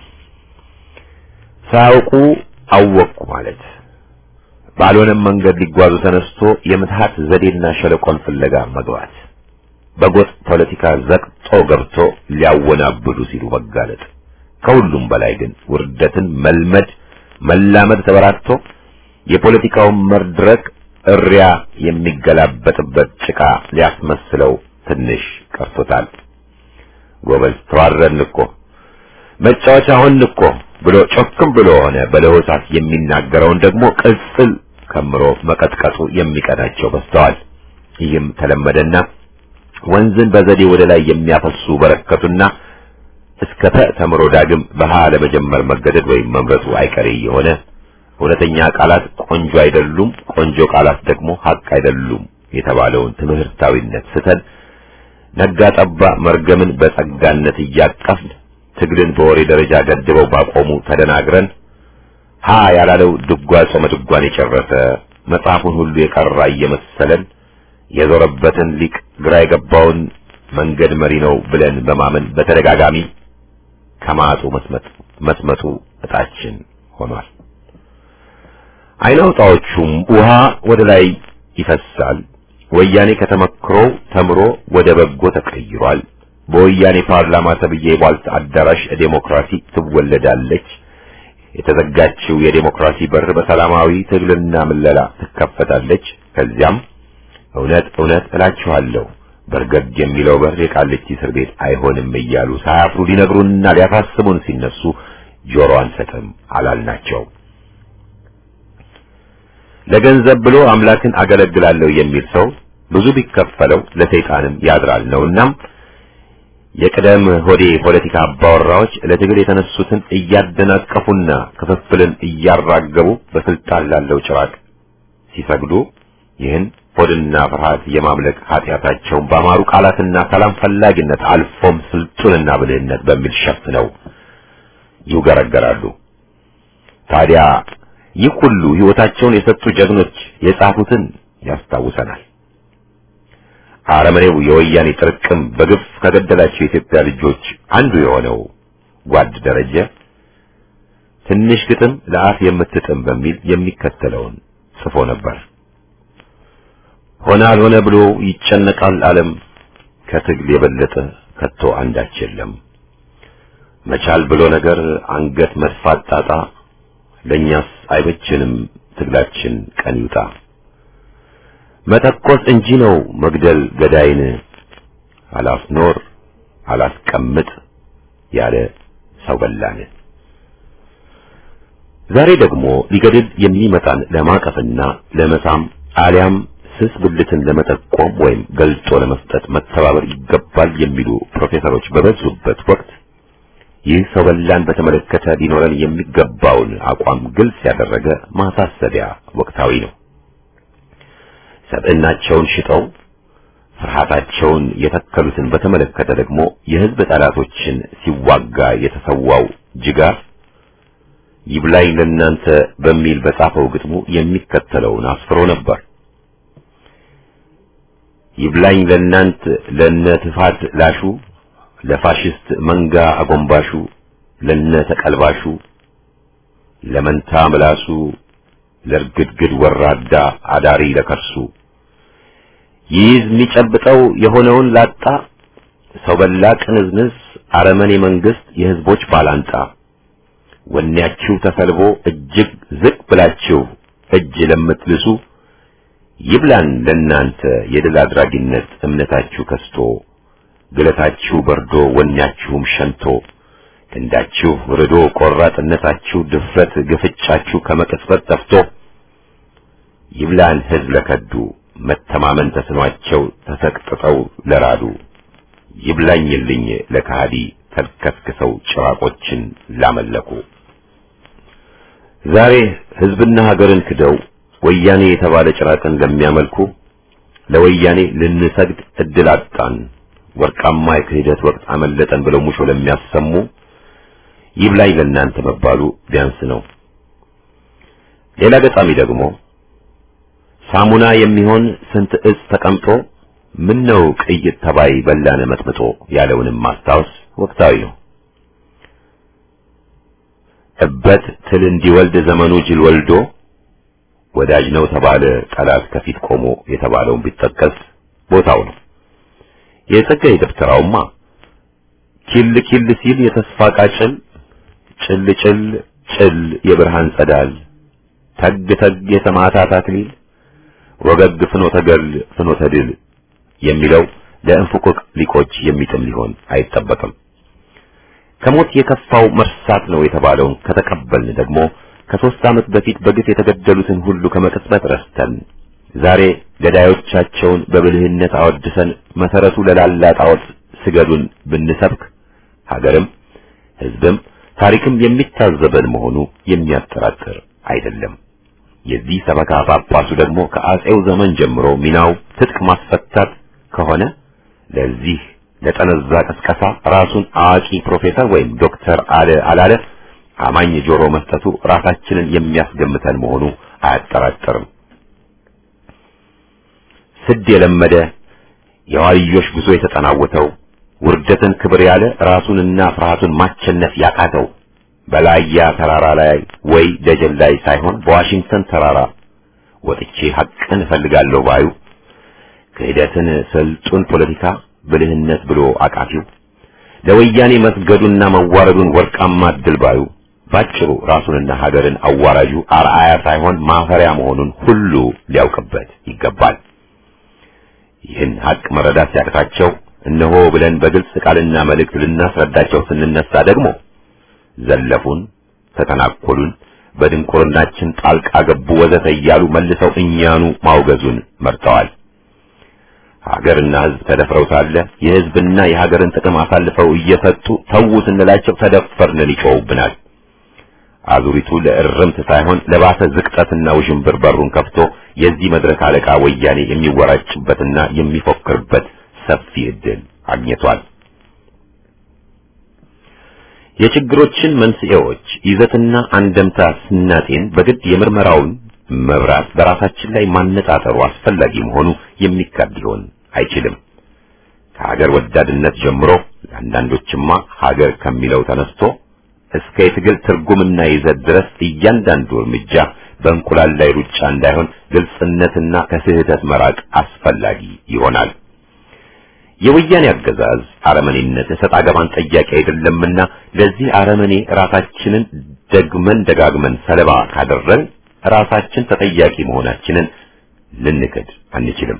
ሳያውቁ አወቅኩ ማለት ባልሆነም መንገድ ሊጓዙ ተነስቶ የምትሃት ዘዴና ሸለቆን ፍለጋ መግባት በጎጥ ፖለቲካ ዘቅጦ ገብቶ ሊያወናብዱ ሲሉ መጋለጥ ከሁሉም በላይ ግን ውርደትን መልመድ መላመድ ተበራክቶ የፖለቲካውን መድረክ እሪያ የሚገላበጥበት ጭቃ ሊያስመስለው ትንሽ ቀርቶታል። ጎበዝ ተዋረድን እኮ መጫወቻ ሆንን እኮ ብሎ ጮክም ብሎ ሆነ በለሆሳስ የሚናገረውን ደግሞ ቅጽል ከምሮ መቀጥቀጡ የሚቀናቸው በስተዋል። ይህም ተለመደና ወንዝን በዘዴ ወደ ላይ የሚያፈሱ በረከቱና እስከ ተ ተምሮ ዳግም በሃ ለመጀመር መገደድ ወይም መምረጡ አይቀሬ የሆነ እውነተኛ ቃላት ቆንጆ አይደሉም፣ ቆንጆ ቃላት ደግሞ ሀቅ አይደሉም የተባለውን ትምህርታዊነት ስተን ነጋ ጠባ መርገምን በጸጋነት እያቀፍን ትግልን በወሬ ደረጃ ገድበው ባቆሙ ተደናግረን ሀ ያላለው ድጓ ጾመ ድጓን የጨረሰ መጽሐፉን ሁሉ የቀራ እየመሰለን የዞረበትን ሊቅ ግራ የገባውን መንገድ መሪ ነው ብለን በማመን በተደጋጋሚ ከማጡ መስመጥ መስመጡ እጣችን ሆኗል። አይናውጣዎቹም ውሃ ወደ ላይ ይፈሳል። ወያኔ ከተመክሮው ተምሮ ወደ በጎ ተቀይሯል። በወያኔ ፓርላማ ተብዬ የቧልት አዳራሽ ዴሞክራሲ ትወለዳለች። የተዘጋችው የዴሞክራሲ በር በሰላማዊ ትግልና ምለላ ትከፈታለች። ከዚያም እውነት እውነት እላችኋለሁ በርገግ የሚለው በር የቃሊቲ እስር ቤት አይሆንም እያሉ ሳያፍሩ ሊነግሩንና ሊያሳስቡን ሲነሱ ጆሮ አንሰጥም አላልናቸው። ለገንዘብ ብሎ አምላክን አገለግላለሁ የሚል ሰው ብዙ ቢከፈለው ለሰይጣንም ያድራል ነውናም የቅደም ሆዴ ፖለቲካ አባወራዎች ለትግል የተነሱትን እያደናቀፉና ክፍፍልን እያራገቡ በስልጣን ላለው ጭራቅ ሲሰግዱ ይህን ሆድና ፍርሃት የማምለክ ኃጢአታቸውን በአማሩ ቃላትና ሰላም ፈላጊነት አልፎም ስልጡንና ብልህነት በሚል ሸፍነው ይውገረገራሉ። ታዲያ ይህ ሁሉ ሕይወታቸውን የሰጡ ጀግኖች የጻፉትን ያስታውሰናል። አረመኔው የወያኔ ጥርቅም በግፍ ከገደላቸው የኢትዮጵያ ልጆች አንዱ የሆነው ጓድ ደረጀ ትንሽ ግጥም ለአፍ የምትጥም በሚል የሚከተለውን ጽፎ ነበር። ሆነ አልሆነ ብሎ ይጨነቃል ዓለም ከትግል የበለጠ ከቶ አንዳች የለም። መቻል ብሎ ነገር አንገት መድፋት ጣጣ ለእኛስ አይበችንም ትግላችን ቀን ይውጣ። መተኮስ እንጂ ነው መግደል ገዳይን አላስኖር አላስቀምጥ ያለ ሰው በላን። ዛሬ ደግሞ ሊገድል የሚመጣን ለማቀፍና ለመሳም አሊያም ስስ ብልትን ለመጠቆም ወይም ገልጦ ለመስጠት መተባበር ይገባል የሚሉ ፕሮፌሰሮች በበዙበት ወቅት ይህ ሰው በላን በተመለከተ ሊኖረን የሚገባውን አቋም ግልጽ ያደረገ ማሳሰቢያ ወቅታዊ ነው። ሰብዕናቸውን ሽጠው ፍርሃታቸውን የተከሉትን በተመለከተ ደግሞ የሕዝብ ጠላቶችን ሲዋጋ የተሰዋው ጅጋር ይብላኝ ለእናንተ በሚል በጻፈው ግጥሙ የሚከተለውን አስፍሮ ነበር። ይብላኝ ለእናንት ለነ ትፋት ላሹ ለፋሽስት መንጋ አጎንባሹ ለነ ተቀልባሹ ለመንታ ምላሱ ለርግድግድ ወራዳ አዳሪ ለከርሱ ይይዝ የሚጨብጠው የሆነውን ላጣ ሰው በላ ቅንዝንዝ አረመኔ መንግስት የህዝቦች ባላንጣ ወኔያችሁ ተሰልቦ እጅግ ዝቅ ብላችሁ እጅ ለምትልሱ ይብላን ለእናንተ የድል አድራጊነት እምነታችሁ ከስቶ ግለታችሁ በርዶ ወኔያችሁም ሸንቶ ክንዳችሁ ርዶ ቆራጥነታችሁ ድፍረት ግፍጫችሁ ከመቅጽበት ጠፍቶ ይብላን ህዝብ ለከዱ መተማመን ተስኗቸው ተሰቅጥጠው ለራዱ ይብላኝልኝ ለካሃዲ ተልከስክሰው ጭራቆችን ላመለኩ ዛሬ ህዝብና ሀገርን ክደው ወያኔ የተባለ ጭራቅን ለሚያመልኩ ለወያኔ ልንሰግድ እድል አጣን ወርቃማ የክህደት ወቅት አመለጠን ብለው ሙሾ ለሚያሰሙ ይብላኝ ለእናንተ መባሉ ቢያንስ ነው። ሌላ ገጣሚ ደግሞ ሳሙና የሚሆን ስንት እጽ ተቀምጦ ምን ነው ቅይጥ ተባይ በላነ መጥምጦ ያለውንም ማስታወስ ወቅታዊ ነው። እበት ትል እንዲወልድ ዘመኑ ጅል ወልዶ ወዳጅ ነው ተባለ ጠላት ከፊት ቆሞ የተባለውን ቢጠቀስ ቦታው ነው። የጸጋዬ ደብተራውማ ኪል ኪል ሲል የተስፋ ቃጭል ጭል ጭል ጭል የብርሃን ጸዳል ተግ ተግ የሰማዕታት አክሊል ወገግ ፍኖተ ገድል ፍኖተ ድል የሚለው ለእንፉቅቅ ሊቆች የሚጥም ሊሆን አይጠበቅም። ከሞት የከፋው መርሳት ነው የተባለውን ከተቀበልን ደግሞ ከሦስት ዓመት በፊት በግፍ የተገደሉትን ሁሉ ከመቅጽበት ረስተን ዛሬ ገዳዮቻቸውን በብልህነት አወድሰን መሰረቱ ለላላ ጣዖት ስገዱን ብንሰብክ ሀገርም ሕዝብም ታሪክም የሚታዘበን መሆኑ የሚያጠራጥር አይደለም። የዚህ ሰበካ ጳጳሱ ደግሞ ከአጼው ዘመን ጀምሮ ሚናው ትጥቅ ማስፈታት ከሆነ ለዚህ ለጠነዛ ቀስቀሳ ራሱን አዋቂ ፕሮፌሰር ወይም ዶክተር አለ አላለ አማኝ ጆሮ መስጠቱ ራሳችንን የሚያስገምተን መሆኑ አያጠራጥርም። ስድ የለመደ የዋልዮሽ ጉዞ የተጠናወተው ውርደትን ክብር ያለ ራሱንና ፍርሃቱን ማቸነፍ ያቃተው በላያ ተራራ ላይ ወይ ደጀን ላይ ሳይሆን በዋሽንግተን ተራራ ወጥቼ ሐቅን እፈልጋለሁ ባዩ ክህደትን ስልጡን ፖለቲካ ብልህነት ብሎ አቃፊው ለወያኔ መስገዱና መዋረዱን ወርቃማ ድል ባዩ ባጭሩ ራሱንና ሀገርን አዋራጁ አርአያ ሳይሆን ማፈሪያ መሆኑን ሁሉ ሊያውቅበት ይገባል። ይህን ሀቅ መረዳት ሲያቅታቸው እነሆ ብለን በግልጽ ቃልና መልእክት ልናስረዳቸው ስንነሳ ደግሞ ዘለፉን፣ ተተናኮሉን፣ በድንቁርናችን ጣልቃ ገቡ ወዘተ እያሉ መልሰው እኛኑ ማውገዙን መርጠዋል። ሀገርና ሕዝብ ተደፍረው ሳለ የሕዝብና የሀገርን ጥቅም አሳልፈው እየሰጡ ተዉ ስንላቸው ተደፈርን ይጮውብናል። አዙሪቱ ለእርምት ሳይሆን ለባሰ ዝቅጠትና ውዥንብር በሩን ከፍቶ የዚህ መድረክ አለቃ ወያኔ የሚወራጭበትና የሚፎክርበት ሰፊ ዕድል አግኝቷል። የችግሮችን መንስኤዎች ይዘትና አንደምታ ስናጤን በግድ የምርመራውን መብራት በራሳችን ላይ ማነጣጠሩ አስፈላጊ መሆኑ የሚካድ ሊሆን አይችልም። ከሀገር ወዳድነት ጀምሮ ለአንዳንዶችማ ሀገር ከሚለው ተነስቶ እስከ የትግል ትርጉምና ይዘት ድረስ እያንዳንዱ እርምጃ በእንቁላል ላይ ሩጫ እንዳይሆን ግልጽነትና ከስህተት መራቅ አስፈላጊ ይሆናል። የወያኔ አገዛዝ አረመኔነት እሰጥ አገባን ጠያቂ አይደለምና ለዚህ አረመኔ ራሳችንን ደግመን ደጋግመን ሰለባ ካደረን ራሳችን ተጠያቂ መሆናችንን ልንክድ አንችልም።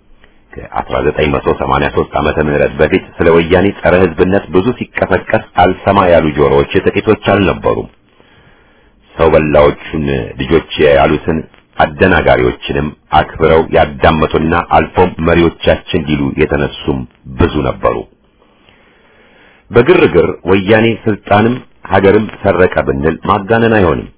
ከ1983 ዓመተ ምህረት በፊት ስለ ወያኔ ጸረ ሕዝብነት ብዙ ሲቀሰቀስ አልሰማ ያሉ ጆሮዎች ጥቂቶች አልነበሩም። ሰው በላዎቹን ልጆች ያሉትን አደናጋሪዎችንም አክብረው ያዳመጡና አልፎም መሪዎቻችን ሊሉ የተነሱም ብዙ ነበሩ። በግርግር ወያኔ ስልጣንም ሀገርም ሰረቀ ብንል ማጋነን አይሆንም።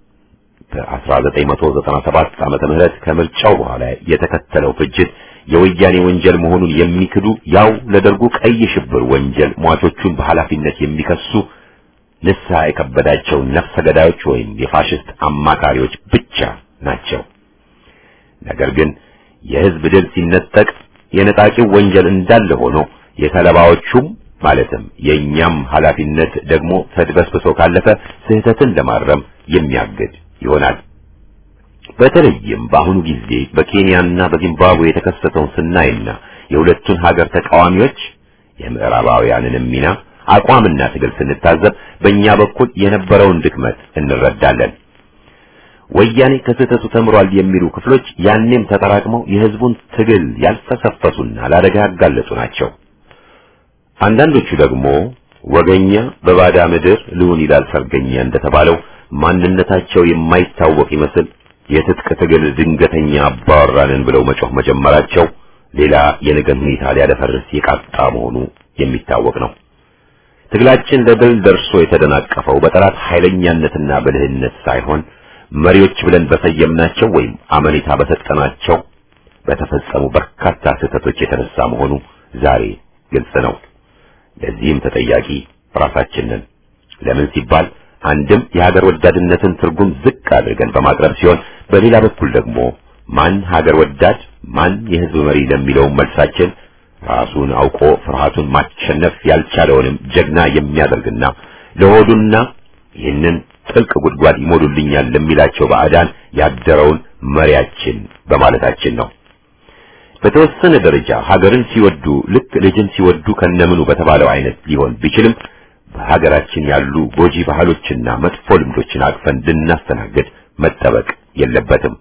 በ1997 ዓመተ ምህረት ከምርጫው በኋላ የተከተለው ፍጅት የወያኔ ወንጀል መሆኑን የሚክዱ ያው ለደርጉ ቀይ ሽብር ወንጀል ሟቾቹን በኃላፊነት የሚከሱ ንስሐ የከበዳቸው ነፍሰ ገዳዮች ወይም የፋሽስት አማካሪዎች ብቻ ናቸው። ነገር ግን የህዝብ ድል ሲነጠቅ የነጣቂው ወንጀል እንዳለ ሆኖ የተለባዎቹም ማለትም የእኛም ኃላፊነት ደግሞ ተድበስብሶ ካለፈ ስህተትን ለማረም የሚያግድ ይሆናል። በተለይም በአሁኑ ጊዜ በኬንያና በዚምባብዌ የተከሰተውን ስናይና የሁለቱን ሀገር ተቃዋሚዎች የምዕራባውያንንም ሚና አቋምና ትግል ስንታዘብ በእኛ በኩል የነበረውን ድክመት እንረዳለን። ወያኔ ከስህተቱ ተምሯል የሚሉ ክፍሎች ያኔም ተጠራቅመው የህዝቡን ትግል ያልፈሰፈሱና ለአደጋ ያጋለጡ ናቸው። አንዳንዶቹ ደግሞ ወገኛ በባዳ ምድር ልሁን ይላል ሰርገኛ እንደተባለው ማንነታቸው የማይታወቅ ይመስል የትጥቅ ትግል ድንገተኛ አባወራንን ብለው መጮህ መጀመራቸው ሌላ የነገን ሁኔታ ሊያደፈርስ የቃጣ መሆኑ የሚታወቅ ነው። ትግላችን ለድል ደርሶ የተደናቀፈው በጠላት ኃይለኛነትና ብልህነት ሳይሆን መሪዎች ብለን በሰየምናቸው ወይም አመኔታ በሰጠናቸው በተፈጸሙ በርካታ ስህተቶች የተነሳ መሆኑ ዛሬ ግልጽ ነው። ለዚህም ተጠያቂ ራሳችንን ለምን ሲባል አንድም የሀገር ወዳድነትን ትርጉም ዝቅ አድርገን በማቅረብ ሲሆን በሌላ በኩል ደግሞ ማን ሀገር ወዳድ ማን የህዝብ መሪ ለሚለው መልሳችን ራሱን አውቆ ፍርሃቱን ማሸነፍ ያልቻለውንም ጀግና የሚያደርግና ለሆዱና ይህንን ጥልቅ ጉድጓድ ይሞሉልኛል ለሚላቸው ባዕዳን ያደረውን መሪያችን በማለታችን ነው። በተወሰነ ደረጃ ሀገርን ሲወዱ ልክ ልጅን ሲወዱ ከነምኑ በተባለው አይነት ሊሆን ቢችልም በሀገራችን ያሉ ጎጂ ባህሎችና መጥፎ ልምዶችን አቅፈን ልናስተናግድ መጠበቅ የለበትም።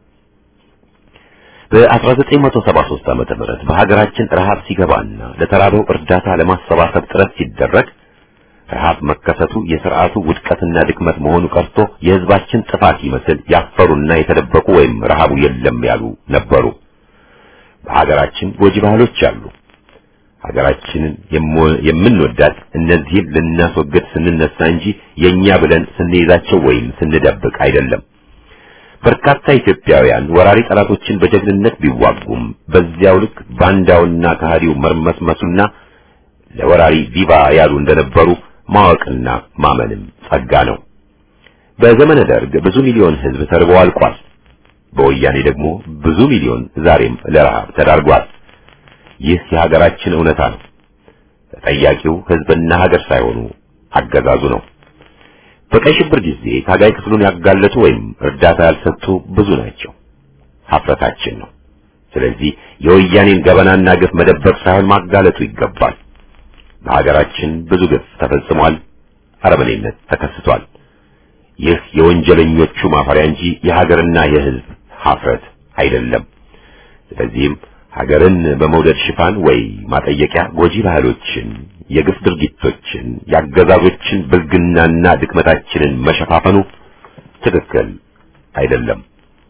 በ1973 ዓመተ ምህረት በሀገራችን ረሃብ ሲገባና ለተራበው እርዳታ ለማሰባሰብ ጥረት ሲደረግ ረሃብ መከሰቱ የስርዓቱ ውድቀትና ድክመት መሆኑ ቀርቶ የህዝባችን ጥፋት ይመስል ያፈሩና የተደበቁ ወይም ረሃቡ የለም ያሉ ነበሩ። በሀገራችን ጎጂ ባህሎች አሉ። ሀገራችንን የምንወዳት እነዚህን ልናስወግድ ስንነሳ እንጂ የኛ ብለን ስንይዛቸው ወይም ስንደብቅ አይደለም። በርካታ ኢትዮጵያውያን ወራሪ ጠላቶችን በጀግንነት ቢዋጉም በዚያው ልክ ባንዳውና ከሃዲው መርመስመሱና ለወራሪ ቪቫ ያሉ እንደነበሩ ማወቅና ማመንም ጸጋ ነው። በዘመነ ደርግ ብዙ ሚሊዮን ህዝብ ተርቦ አልቋል። በወያኔ ደግሞ ብዙ ሚሊዮን ዛሬም ለረሃብ ተዳርጓል። ይህ የሀገራችን እውነታ ነው። ተጠያቂው ህዝብና ሀገር ሳይሆኑ አገዛዙ ነው። በቀይ ሽብር ጊዜ ታጋይ ክፍሉን ያጋለጡ ወይም እርዳታ ያልሰጡ ብዙ ናቸው። ሀፍረታችን ነው። ስለዚህ የወያኔን ገበናና ግፍ መደበቅ ሳይሆን ማጋለጡ ይገባል። በሀገራችን ብዙ ግፍ ተፈጽሟል። አረመኔነት ተከስቷል። ይህ የወንጀለኞቹ ማፈሪያ እንጂ የሀገርና የህዝብ ሀፍረት አይደለም። ስለዚህም ሀገርን በመውደድ ሽፋን ወይ ማጠየቂያ ጎጂ ባህሎችን፣ የግፍ ድርጊቶችን፣ የአገዛዞችን ብልግናና ድክመታችንን መሸፋፈኑ ትክክል አይደለም።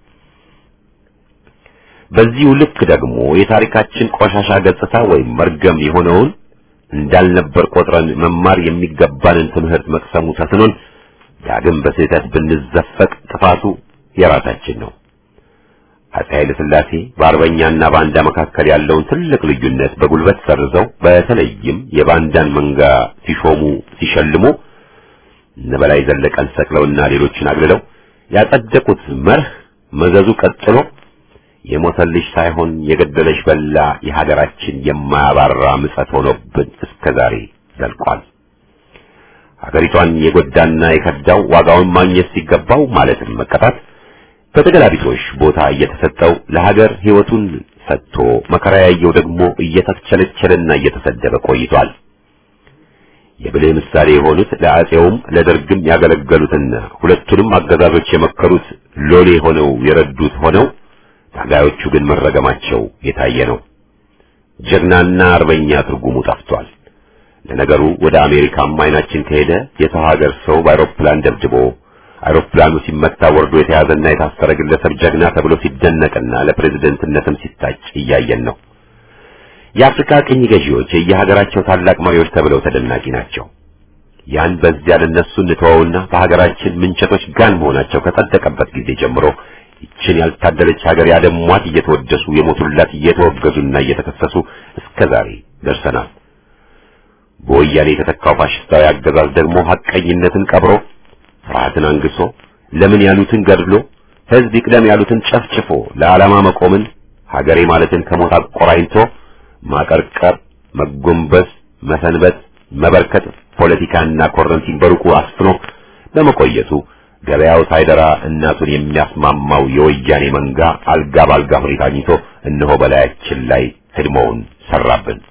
በዚሁ ልክ ደግሞ የታሪካችን ቆሻሻ ገጽታ ወይም መርገም የሆነውን እንዳልነበር ቆጥረን መማር የሚገባንን ትምህርት መቅሰሙ ተስኖን ዳግም በስህተት ብንዘፈቅ ጥፋቱ የራሳችን ነው። አፄ ኃይለ ሥላሴ በአርበኛና ባንዳ መካከል ያለውን ትልቅ ልዩነት በጉልበት ሰርዘው በተለይም የባንዳን መንጋ ሲሾሙ ሲሸልሙ እነ በላይ ዘለቀን ሰቅለውና ሌሎችን አግልለው ያጸደቁት መርህ መዘዙ ቀጥሎ የሞተልሽ ሳይሆን የገደለሽ በላ የሀገራችን የማያባራ ምጸት ሆኖብን እስከ ዛሬ ዘልቋል። ሀገሪቷን የጎዳና የከዳው ዋጋውን ማግኘት ሲገባው ማለትም መቀጣት በተገላቢጦሽ ቦታ እየተሰጠው ለሀገር ሕይወቱን ሰጥቶ መከራ ያየው ደግሞ እየተቸለቸለና እየተሰደበ ቆይቷል። የብልህ ምሳሌ የሆኑት ለአፄውም ለደርግም ያገለገሉትና ሁለቱንም አገዛዞች የመከሩት ሎሌ ሆነው የረዱት ሆነው ታጋዮቹ ግን መረገማቸው የታየ ነው። ጀግናና አርበኛ ትርጉሙ ጠፍቷል። ለነገሩ ወደ አሜሪካም አይናችን ከሄደ የሰው ሀገር ሰው በአውሮፕላን ደብድቦ አውሮፕላኑ ሲመታ ወርዶ የተያዘና የታሰረ ግለሰብ ጀግና ተብሎ ሲደነቅና ለፕሬዝደንትነትም ሲታጭ እያየን ነው። የአፍሪካ ቅኝ ገዢዎች የየሀገራቸው ታላቅ መሪዎች ተብለው ተደናቂ ናቸው። ያን በዚያ ለነሱ እንተወውና በሀገራችን ምንቸቶች ጋን መሆናቸው ከጸደቀበት ጊዜ ጀምሮ ይችን ያልታደለች ሀገር ያደሟት እየተወደሱ የሞቱላት እየተወገዙና እየተከሰሱ እስከ ዛሬ ደርሰናል። በወያኔ የተተካው ፋሽስታዊ አገዛዝ ደግሞ ሐቀኝነትን ቀብሮ ፍርሃትን አንግሶ ለምን ያሉትን ገድሎ ሕዝብ ይቅደም ያሉትን ጨፍጭፎ ለዓላማ መቆምን ሀገሬ ማለትን ከሞት አቆራኝቶ ማቀርቀር፣ መጎንበስ፣ መሰንበት፣ መበርከት ፖለቲካና ኮረንቲን በሩቁ አስፍኖ በመቆየቱ ገበያው ሳይደራ እናቱን የሚያስማማው የወያኔ መንጋ አልጋ ባልጋ ሁኔታ አግኝቶ እነሆ በላያችን ላይ ህድሞውን ሰራብን።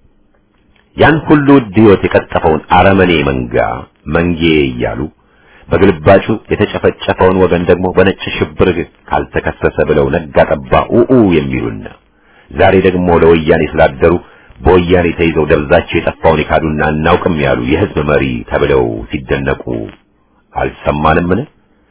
ያን ሁሉ ውድ ሕይወት የቀጠፈውን አረመኔ መንጋ መንጌ እያሉ በግልባጩ የተጨፈጨፈውን ወገን ደግሞ በነጭ ሽብር ካልተከሰሰ ብለው ነጋ ጠባ ኡኡ የሚሉና ዛሬ ደግሞ ለወያኔ ስላደሩ በወያኔ ተይዘው ደብዛቸው የጠፋውን የካዱና እናውቅም ያሉ የህዝብ መሪ ተብለው ሲደነቁ አልሰማንምን?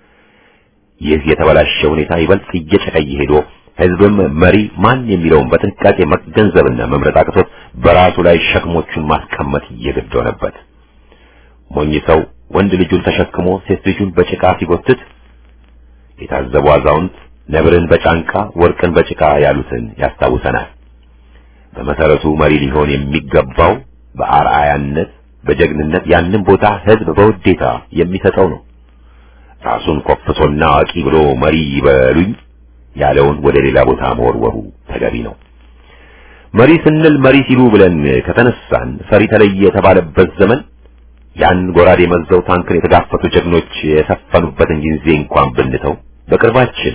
ይህ የተበላሸ ሁኔታ ይበልጥ እየጨቀየ ሄዶ ህዝብም መሪ ማን የሚለውን በጥንቃቄ መገንዘብና መምረጥ አቅቶት በራሱ ላይ ሸክሞቹን ማስቀመጥ እየገድ ሆነበት። ሞኝ ሰው ወንድ ልጁን ተሸክሞ ሴት ልጁን በጭቃ ሲጎትት የታዘቡ አዛውንት ነብርን በጫንቃ ወርቅን በጭቃ ያሉትን ያስታውሰናል። በመሰረቱ መሪ ሊሆን የሚገባው በአርአያነት በጀግንነት ያንን ቦታ ህዝብ በውዴታ የሚሰጠው ነው። ራሱን ኮፍሶና አዋቂ ብሎ መሪ ይበሉኝ ያለውን ወደ ሌላ ቦታ መወርወሩ ተገቢ ነው። መሪ ስንል መሪ ሲሉ ብለን ከተነሳን ፈሪ ተለየ የተባለበት ዘመን ያን ጎራዴ መዘው ታንክን የተጋፈቱ ጀግኖች የሰፈኑበትን ጊዜ እንኳን ብንተው በቅርባችን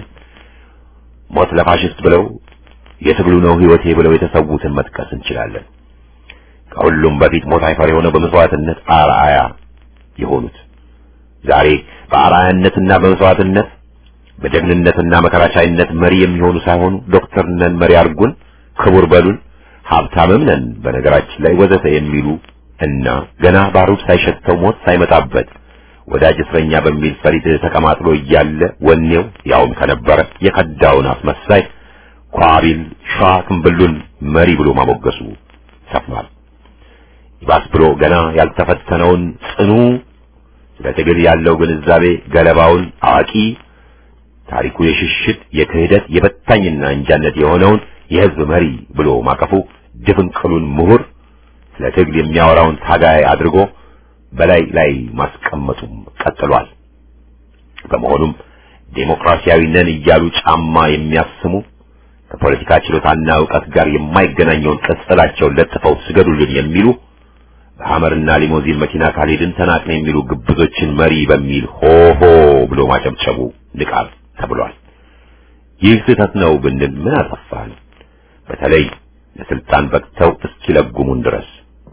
ሞት ለፋሽስት ብለው የትግሉ ነው ህይወቴ ብለው የተሰዉትን መጥቀስ እንችላለን። ከሁሉም በፊት ሞት አይፈር የሆነው በመስዋዕትነት አርአያ የሆኑት ዛሬ በአርአያነትና በመስዋዕትነት በጀግንነትና መከራቻይነት መሪ የሚሆኑ ሳይሆኑ ዶክተር ነን መሪ አርጉን፣ ክቡር በሉን፣ ሀብታምም ነን በነገራችን ላይ ወዘተ የሚሉ እና ገና ባሩድ ሳይሸተው ሞት ሳይመጣበት ወዳጅ እስረኛ በሚል ፈሪድ ተቀማጥሎ እያለ ወኔው ያውም ከነበረ የከዳውን አስመሳይ ኳቢል ሸዋ ክንብሉን መሪ ብሎ ማሞገሱ ሰፍኗል። ይባስ ብሎ ገና ያልተፈተነውን ጽኑ ስለ ትግል ያለው ግንዛቤ ገለባውን አዋቂ ታሪኩ የሽሽት የክህደት የበታኝና እንጃነት የሆነውን የህዝብ መሪ ብሎ ማቀፉ ድፍንቅሉን ምሁር ስለ ትግል የሚያወራውን ታጋይ አድርጎ በላይ ላይ ማስቀመጡም ቀጥሏል። በመሆኑም ዴሞክራሲያዊ ነን እያሉ ጫማ የሚያስሙ ከፖለቲካ ችሎታና ዕውቀት ጋር የማይገናኘውን ቅጽላቸውን ለጥፈው ስገዱልን የሚሉ በሐመርና ሊሞዚን መኪና ካልሄድን ተናቅን የሚሉ ግብዞችን መሪ በሚል ሆሆ ብሎ ማጨብጨቡ ንቃት ተብሏል። ይህ ስህተት ነው ብንል ምን አጠፋን? በተለይ ለስልጣን በቅተው እስኪለጉሙን ድረስ።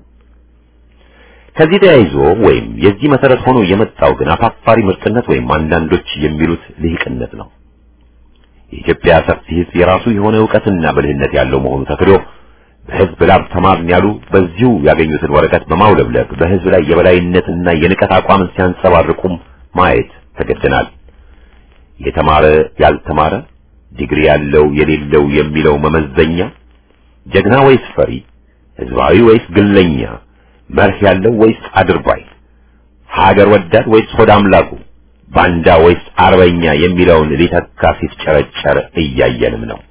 ከዚህ ተያይዞ ወይም የዚህ መሰረት ሆኖ የመጣው ግን አፋፋሪ ምርጥነት ወይም አንዳንዶች የሚሉት ልሂቅነት ነው። የኢትዮጵያ ሰፊ ሕዝብ የራሱ የሆነ ዕውቀትና ብልህነት ያለው መሆኑ ተክዶ በሕዝብ ላብ ተማርን ያሉ በዚሁ ያገኙትን ወረቀት በማውለብለብ በሕዝብ ላይ የበላይነትና የንቀት አቋምን ሲያንጸባርቁም ማየት ተገደናል። የተማረ ያልተማረ፣ ዲግሪ ያለው የሌለው የሚለው መመዘኛ፣ ጀግና ወይስ ፈሪ፣ ሕዝባዊ ወይስ ግለኛ፣ መርህ ያለው ወይስ አድርባይ፣ ሀገር ወዳድ ወይስ ሆድ አምላኩ፣ ባንዳ ወይስ አርበኛ የሚለውን ሊተካ ሲፍጨረጨር እያየንም ነው።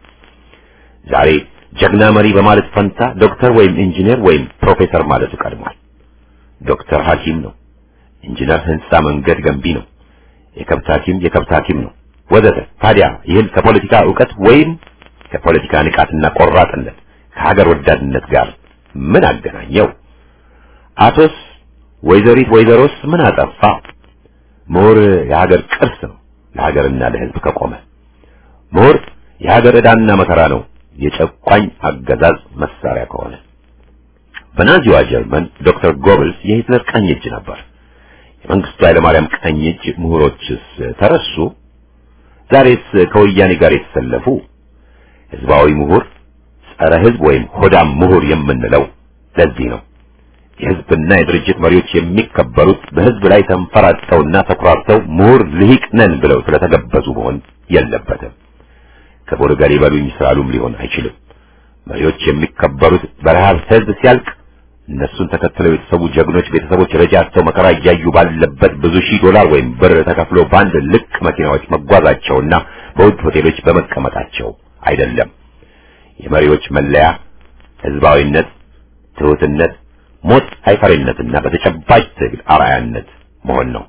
ዛሬ ጀግና መሪ በማለት ፈንታ ዶክተር ወይም ኢንጂነር ወይም ፕሮፌሰር ማለቱ ቀድሟል። ዶክተር ሐኪም ነው። ኢንጂነር ህንጻ መንገድ ገንቢ ነው። የከብት ሐኪም የከብት ሐኪም ነው ወዘተ። ታዲያ ይህን ከፖለቲካ ዕውቀት ወይም ከፖለቲካ ንቃትና ቆራጥነት ከሀገር ወዳድነት ጋር ምን አገናኘው? አቶስ ወይዘሪት ወይዘሮስ ምን አጠፋ? ምሁር የሀገር ቅርስ ነው ለሀገርና ለሕዝብ ከቆመ። ምሁር የሀገር ዕዳና መከራ ነው የጨቋኝ አገዛዝ መሳሪያ ከሆነ። በናዚዋ ጀርመን ዶክተር ጎብልስ የሂትለር ቀኝ እጅ ነበር። የመንግስቱ ኃይለማርያም ቀኝ እጅ ምሁሮችስ ተረሱ? ዛሬስ ከወያኔ ጋር የተሰለፉ ህዝባዊ ምሁር፣ ጸረ ህዝብ ወይም ሆዳም ምሁር የምንለው ለዚህ ነው። የህዝብና የድርጅት መሪዎች የሚከበሩት በህዝብ ላይ ተንፈራጠውና ተኩራርተው ምሁር ልሂቅ ነን ብለው ስለተገበዙ መሆን የለበትም። ክቡር ገር ይበሉኝ ስላሉም ሊሆን አይችልም። መሪዎች የሚከበሩት በረሃብ ህዝብ ሲያልቅ እነሱን ተከትለው የተሰዉ ጀግኖች ቤተሰቦች ረጃቸው መከራ እያዩ ባለበት ብዙ ሺህ ዶላር ወይም ብር ተከፍሎ በአንድ ልቅ መኪናዎች መጓዛቸውና በውድ ሆቴሎች በመቀመጣቸው አይደለም። የመሪዎች መለያ ህዝባዊነት፣ ትሑትነት፣ ሞት አይፈሪነትና በተጨባጭ ትግል አርአያነት መሆን ነው።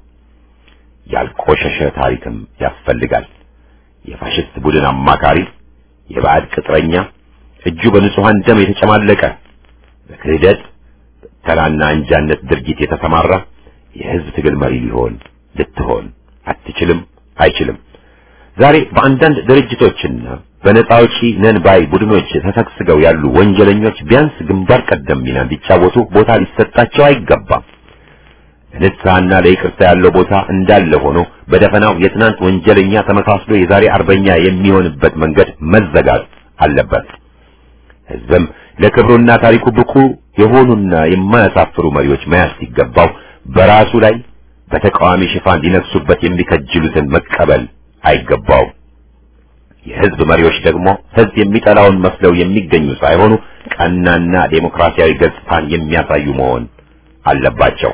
ያልቆሸሸ ታሪክም ያስፈልጋል። የፋሽስት ቡድን አማካሪ፣ የባዕድ ቅጥረኛ፣ እጁ በንጹሃን ደም የተጨማለቀ በክህደት ተላና አንጃነት ድርጊት የተሰማራ የህዝብ ትግል መሪ ሊሆን ልትሆን አትችልም፣ አይችልም። ዛሬ በአንዳንድ ድርጅቶችና በነፃ አውጪ ነን ባይ ቡድኖች ተሰግስገው ያሉ ወንጀለኞች ቢያንስ ግንባር ቀደም ሚና እንዲጫወቱ ቦታ ሊሰጣቸው አይገባም። ለንስሐና ለይቅርታ ያለው ቦታ እንዳለ ሆኖ በደፈናው የትናንት ወንጀለኛ ተመሳስሎ የዛሬ አርበኛ የሚሆንበት መንገድ መዘጋት አለበት። ህዝብም ለክብሩና ታሪኩ ብቁ የሆኑና የማያሳፍሩ መሪዎች መያዝ ሲገባው በራሱ ላይ በተቃዋሚ ሽፋን ሊነግሱበት የሚከጅሉትን መቀበል አይገባው። የህዝብ መሪዎች ደግሞ ህዝብ የሚጠላውን መስለው የሚገኙ ሳይሆኑ ቀናና ዴሞክራሲያዊ ገጽታን የሚያሳዩ መሆን አለባቸው።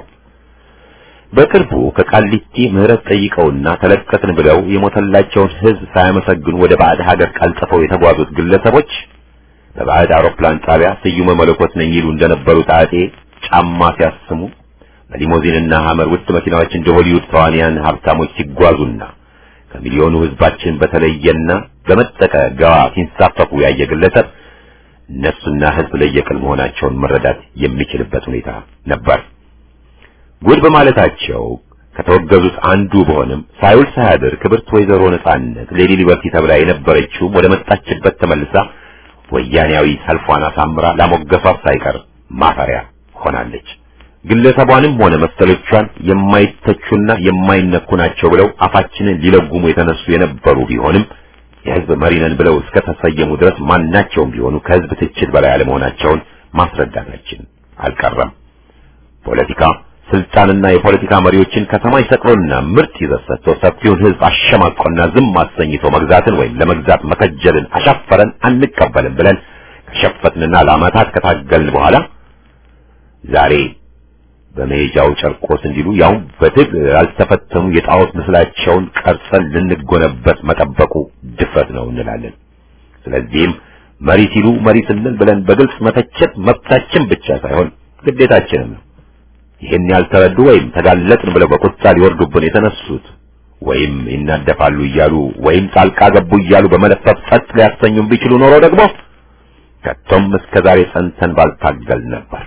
በቅርቡ ከቃሊቲ ምህረት ጠይቀውና ተለቀትን ብለው የሞተላቸውን ህዝብ ሳያመሰግኑ ወደ ባዕድ ሀገር ቀልጥፈው የተጓዙት ግለሰቦች በባዕድ አውሮፕላን ጣቢያ ስዩመ መለኮት ነኝ ይሉ እንደነበሩት አጤ ጫማ ሲያስሙ በሊሞዚንና ሐመር ውድ መኪናዎች እንደ ሆሊውድ ተዋንያን ሀብታሞች ሲጓዙና ከሚሊዮኑ ህዝባችን በተለየና በመጠቀ ገባ ሲንሳፈፉ ያየ ግለሰብ እነሱና ህዝብ ለየቅል መሆናቸውን መረዳት የሚችልበት ሁኔታ ነበር። ጉድ በማለታቸው ከተወገዙት አንዱ በሆንም ሳይውል ሳያድር ክብርት ወይዘሮ ነጻነት ሌዲ ሊበርቲ ተብላ የነበረችው ወደ መጣችበት ተመልሳ ወያኔያዊ ሰልፏን አሳምራ ላሞገሷት ሳይቀር ማፈሪያ ሆናለች። ግለሰቧንም ሆነ መሰሎቿን የማይተቹና የማይነኩ ናቸው ብለው አፋችንን ሊለጉሙ የተነሱ የነበሩ ቢሆንም የህዝብ መሪ ነን ብለው እስከ ተሰየሙ ድረስ ማናቸውም ቢሆኑ ከህዝብ ትችት በላይ አለመሆናቸውን ማስረዳታችን አልቀረም። ፖለቲካ ስልጣንና የፖለቲካ መሪዎችን ከሰማይ ሰቅሎና ምርጥ ይዘት ሰጥቶ ሰፊውን ህዝብ አሸማቆና ዝም አሰኝቶ መግዛትን ወይም ለመግዛት መከጀልን አሻፈረን አንቀበልም ብለን ከሸፈትንና ለዓመታት ከታገልን በኋላ ዛሬ በመሄጃው ጨርቆስ እንዲሉ ያው በትግል ያልተፈተኑ የጣዖት ምስላቸውን ቀርጸን ልንጎነበት መጠበቁ ድፍረት ነው እንላለን። ስለዚህም መሪ ሲሉ መሪ ስንል ብለን በግልጽ መተቸት መብታችን ብቻ ሳይሆን ግዴታችንም ነው። ይህን ያልተረዱ ወይም ተጋለጥን ብለው በቁጣ ሊወርዱብን የተነሱት ወይም ይናደፋሉ እያሉ ወይም ጣልቃ ገቡ እያሉ በመለፈፍ ጸጥ ሊያሰኙን ቢችሉ ኖሮ ደግሞ ከቶም እስከ ዛሬ ጸንተን ባልታገል ነበር።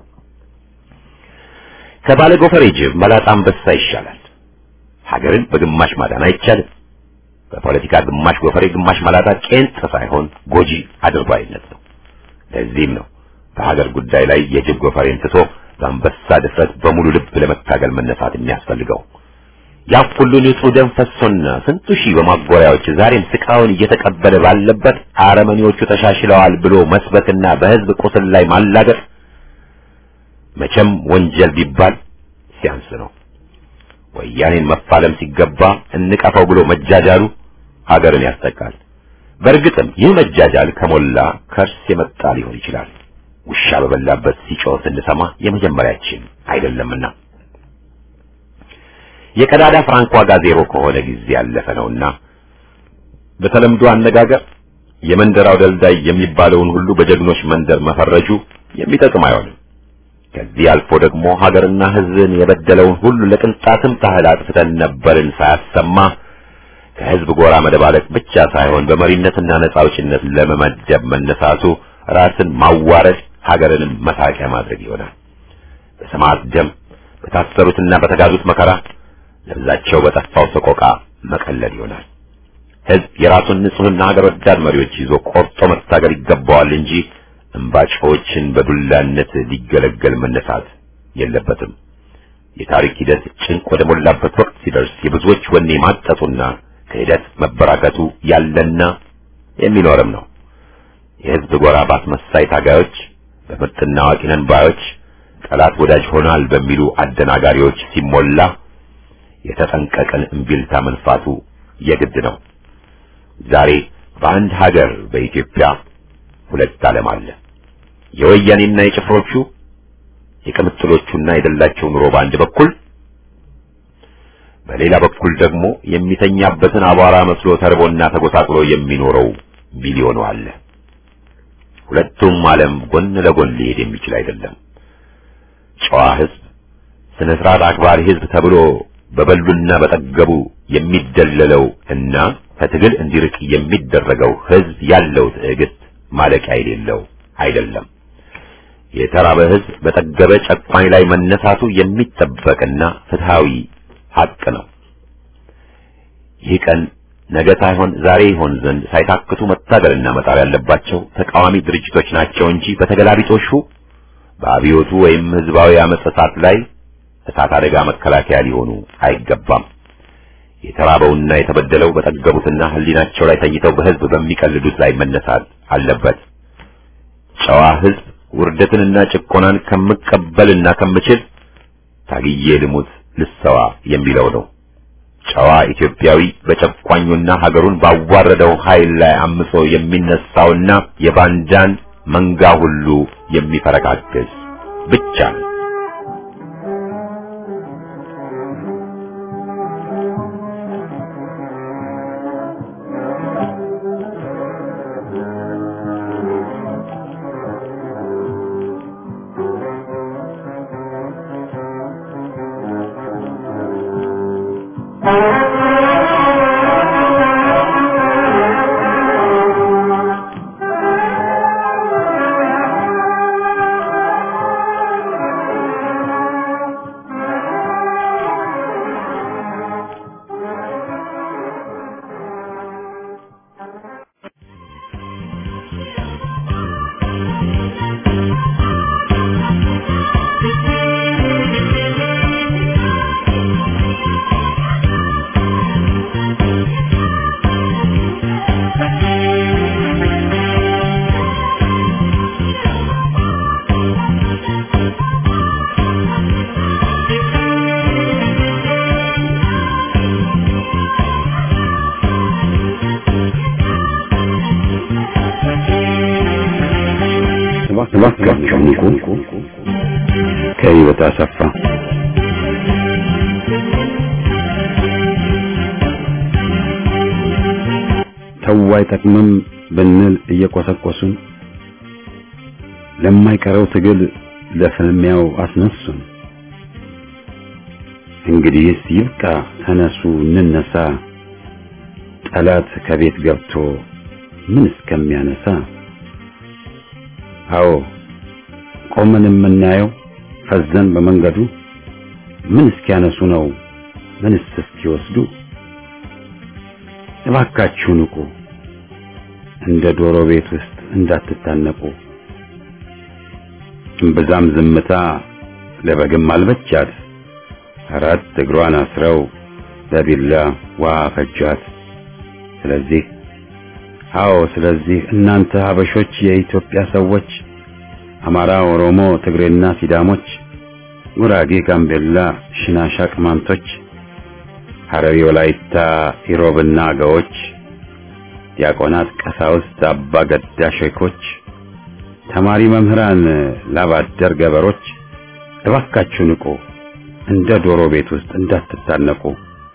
ከባለ ጎፈሬ ጅብ መላጣ አንበሳ ይሻላል። ሀገርን በግማሽ ማዳን አይቻልም። በፖለቲካ ግማሽ ጎፈሬ ግማሽ መላጣ ቄንጥ ሳይሆን ጎጂ አድርባይነት ነው። ለዚህም ነው በሀገር ጉዳይ ላይ የጅብ ጎፈሬን ትቶ በአንበሳ ድፍረት በሙሉ ልብ ለመታገል መነሳት የሚያስፈልገው። ያ ሁሉ ንጹህ ደም ፈሶና ስንቱ ሺህ በማጎሪያዎች ዛሬም ስቃውን እየተቀበለ ባለበት አረመኔዎቹ ተሻሽለዋል ብሎ መስበክና በህዝብ ቁስል ላይ ማላገጥ መቼም ወንጀል ቢባል ሲያንስ ነው። ወያኔን መፋለም ሲገባ እንቀፈው ብሎ መጃጃሉ ሀገርን ያስጠቃል። በእርግጥም ይህ መጃጃል ከሞላ ከርስ የመጣ ሊሆን ይችላል። ውሻ በበላበት ሲጮህ ስንሰማ የመጀመሪያችን አይደለምና የቀዳዳ ፍራንክ ዋጋ ዜሮ ከሆነ ጊዜ ያለፈ ነውና በተለምዶ አነጋገር የመንደራው ደልዳይ የሚባለውን ሁሉ በጀግኖች መንደር መፈረጁ የሚጠቅም አይሆንም። ከዚህ አልፎ ደግሞ ሀገርና ሕዝብን የበደለውን ሁሉ ለቅንጣትም ታህል አጥፍተን ነበርን ሳያሰማ ከሕዝብ ጎራ መደባለቅ ብቻ ሳይሆን በመሪነትና ነጻ አውጪነት ለመመደብ መነሳቱ ራስን ማዋረድ ሀገርንም መሳቂያ ማድረግ ይሆናል። በሰማዕት ደም በታሰሩትና በተጋዙት መከራ ለብዛቸው በጠፋው ሰቆቃ መቀለል ይሆናል። ሕዝብ የራሱን ንጹሕና ሀገር ወዳድ መሪዎች ይዞ ቆርጦ መታገል ይገባዋል እንጂ እምባጮችን በዱላነት ሊገለገል መነሳት የለበትም። የታሪክ ሂደት ጭንቅ ወደ ሞላበት ወቅት ሲደርስ የብዙዎች ወኔ ማጠጡና ክህደት መበራከቱ ያለና የሚኖርም ነው። የሕዝብ ጎራ ባስመሳይ ታጋዮች፣ በምርጥና አዋቂ ነን ባዮች፣ ጠላት ወዳጅ ሆናል በሚሉ አደናጋሪዎች ሲሞላ የተጠንቀቀን እምቢልታ መንፋቱ የግድ ነው። ዛሬ በአንድ ሀገር በኢትዮጵያ ሁለት ዓለም አለ። የወያኔና የጭፍሮቹ የቅምጥሎቹና የደላቸው ኑሮ በአንድ በኩል፣ በሌላ በኩል ደግሞ የሚተኛበትን አቧራ መስሎ ተርቦና ተጎሳቅሎ የሚኖረው ሚሊዮኑ አለ። ሁለቱም ዓለም ጎን ለጎን ሊሄድ የሚችል አይደለም። ጨዋ ሕዝብ፣ ስነ ስርዓት አክባሪ ሕዝብ ተብሎ በበሉና በጠገቡ የሚደለለው እና ከትግል እንዲርቅ የሚደረገው ሕዝብ ያለው ትዕግስት ማለቂያ የሌለው አይደለም። የተራበ ሕዝብ በጠገበ ጨቋኝ ላይ መነሳቱ የሚጠበቅና ፍትሃዊ ሐቅ ነው። ይህ ቀን ነገ ሳይሆን ዛሬ ይሆን ዘንድ ሳይታክቱ መታገልና መጣር ያለባቸው ተቃዋሚ ድርጅቶች ናቸው እንጂ በተገላቢጦሹ በአብዮቱ ወይም ህዝባዊ አመጽ እሳት ላይ እሳት አደጋ መከላከያ ሊሆኑ አይገባም። የተራበውና የተበደለው በጠገቡትና ህሊናቸው ላይ ተኝተው በህዝብ በሚቀልዱት ላይ መነሳት አለበት። ጨዋ ህዝብ ውርደትንና ጭቆናን ከምቀበልና ከምችል ታግዬ ልሙት ልሰዋ የሚለው ነው። ጨዋ ኢትዮጵያዊ በጨቋኙና ሀገሩን ባዋረደው ኃይል ላይ አምጾ የሚነሳውና የባንዳን መንጋ ሁሉ የሚፈረካክስ ብቻ ነው። እባካችሁ ንቁ። ከህይወት አሰፋ ተው አይጠቅምም ብንል እየቆሰቆሱን ለማይቀረው ትግል ለፍልሚያው አስነሱን። እንግዲህስ ይብቃ፣ ተነሱ እንነሳ፣ ጠላት ከቤት ገብቶ ምን እስከሚያነሳ። አዎ ቆመን የምናየው ፈዘን በመንገዱ ምን እስኪያነሱ ነው ምንስ እስኪወስዱ። እባካችሁ ንቁ፣ እንደ ዶሮ ቤት ውስጥ እንዳትታነቁ። እምብዛም ዝምታ ለበግም አልበቻት፣ አራት እግሯን አስረው በቢላ ውሃ ፈጇት። ስለዚህ አዎ ስለዚህ እናንተ ሀበሾች የኢትዮጵያ ሰዎች አማራ፣ ኦሮሞ፣ ትግሬና ሲዳሞች፣ ጉራጌ፣ ጋምቤላ፣ ሽናሻ፣ ቅማንቶች፣ ሐረሪ፣ ወላይታ፣ ኢሮብና አገዎች፣ ዲያቆናት፣ ቀሳውስት፣ አባ ገዳ ሼኮች፣ ተማሪ መምህራን፣ ላባደር ገበሮች እባካችሁ ንቁ፣ እንደ ዶሮ ቤት ውስጥ እንዳትታነቁ።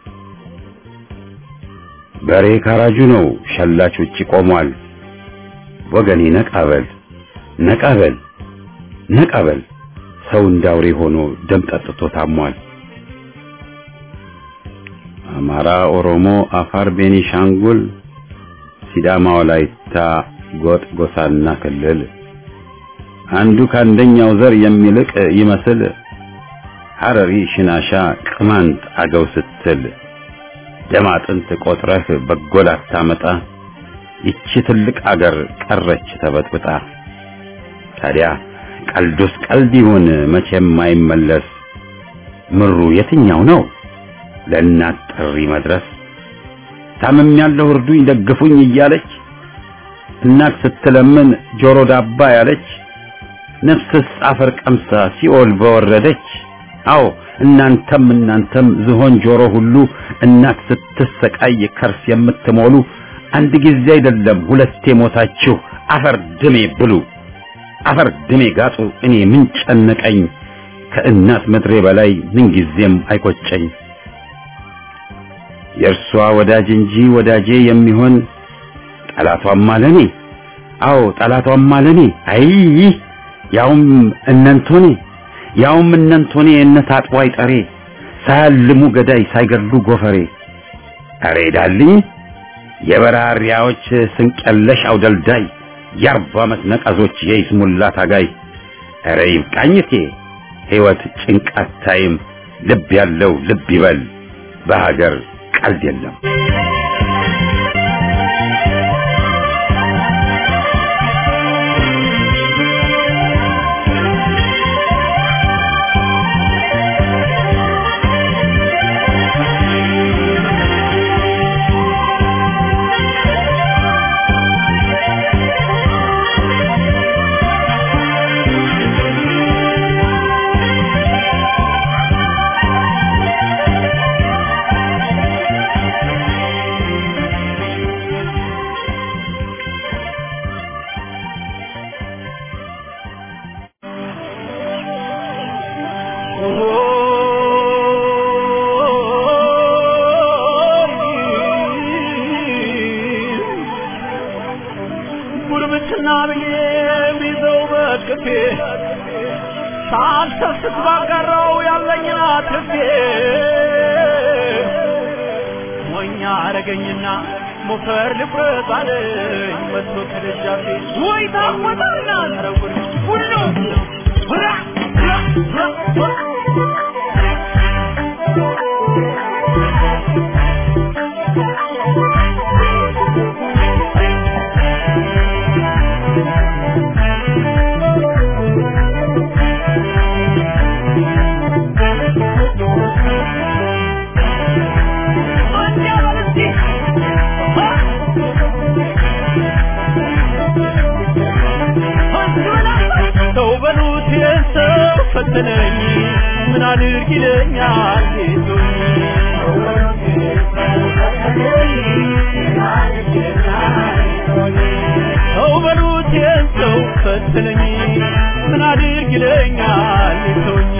በሬ ካራጁ ነው፣ ሸላች ውጪ ቆሟል። ወገኔ ነቃበል ነቃበል ነቃበል፣ ሰው እንዳውሬ ሆኖ ደም ጠጥቶ ታሟል። አማራ፣ ኦሮሞ፣ አፋር፣ ቤኒሻንጉል፣ ሲዳማ፣ ወላይታ፣ ጎጥ፣ ጎሳና ክልል አንዱ ከአንደኛው ዘር የሚልቅ ይመስል ሐረሪ፣ ሽናሻ፣ ቅማንት፣ አገው ስትል ደም አጥንት ቆጥረህ በጎል አታመጣ። ይቺ ትልቅ አገር ቀረች ተበጥብጣ። ታዲያ ቀልዱስ ቀልድ ይሁን መቼም አይመለስ። ምሩ የትኛው ነው ለእናት ጥሪ መድረስ? ታምም ያለው እርዱኝ ደግፉኝ እያለች እናት ስትለምን ጆሮ ዳባ ያለች ነፍስስ አፈር ቀምሳ ሲኦል በወረደች። አዎ እናንተም እናንተም ዝሆን ጆሮ ሁሉ እናት ስትሰቃይ ከርስ የምትሞሉ አንድ ጊዜ አይደለም ሁለቴ ሞታችሁ አፈር ድሜ ብሉ፣ አፈር ድሜ ጋጡ። እኔ ምን ጨነቀኝ ከእናት ምድሬ በላይ ምን ጊዜም አይቆጨኝ። የእርሷ ወዳጅ እንጂ ወዳጄ የሚሆን ጠላቷም አለኔ። አዎ ጠላቷም አለኔ። አይ ያውም እነንቶኔ ያውም እነንቶኔ እነት አጥዋይ ጠሬ ሳያልሙ ገዳይ ሳይገድሉ ጎፈሬ አሬ ዳልኝ የበራሪያዎች ስንቀለሽ አውደልዳይ የአርባ ዓመት ነቀዞች የይስሙላ ታጋይ አረ ይብቃኝቴ ሕይወት ጭንቃት ታይም ልብ ያለው ልብ ይበል በሀገር ቀልድ የለም። ጉርብትና ብዬ ቢዘው በቅፌ ሳልሰስት ባጋራው ያለኝን አትርፌ ሞኛ አረገኝና ሞፈር ልቁረጥ አለኝ መጥቶ ከደጃፌ ወይ ታቆጣና ረጉር ሁሉ ሁራ ሰው በሉት የሰው ፈተነኝ ምን አድርግ ይለኛል ጌቶኝ ሰው በሉት በሉት የሰው ፈትነኝ ምን አድርግ ይለኛል ሰውኝ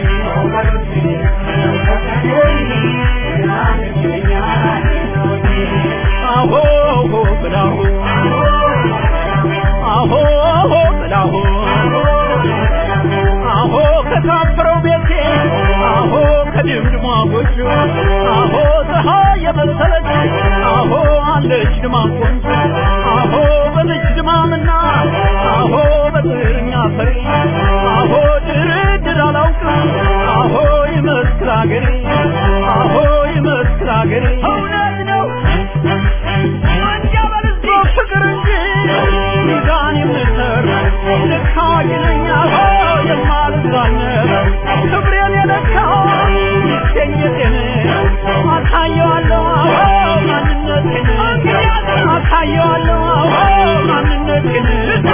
አሆ ብላሁ አሆ ብላሁ አሆ ከታፈረው ቤቴ አሆ ከድምድሟ ጎጆ አሆ ፀሐይ የመሰለች አሆ አለች ድማ ቆንጆ አሆ በልጅ ድማምና አሆ በጥርኛ ፈሪ አሆ ድርድር አላውቅም አሆ ይመስክር አገሬ አሆ ይመስክር አገሬ እውነት ነው አንጃ በልዞ ፍቅር እንጂ ሚዛን የምሰር ልክ አዋቂ ነኝ አሆ የማልዛነብ ክብሬን የለካው ይገኘቴን አሳየዋለሁ አዎ ማንነቴን አሳየዋለሁ አዎ ማንነቴን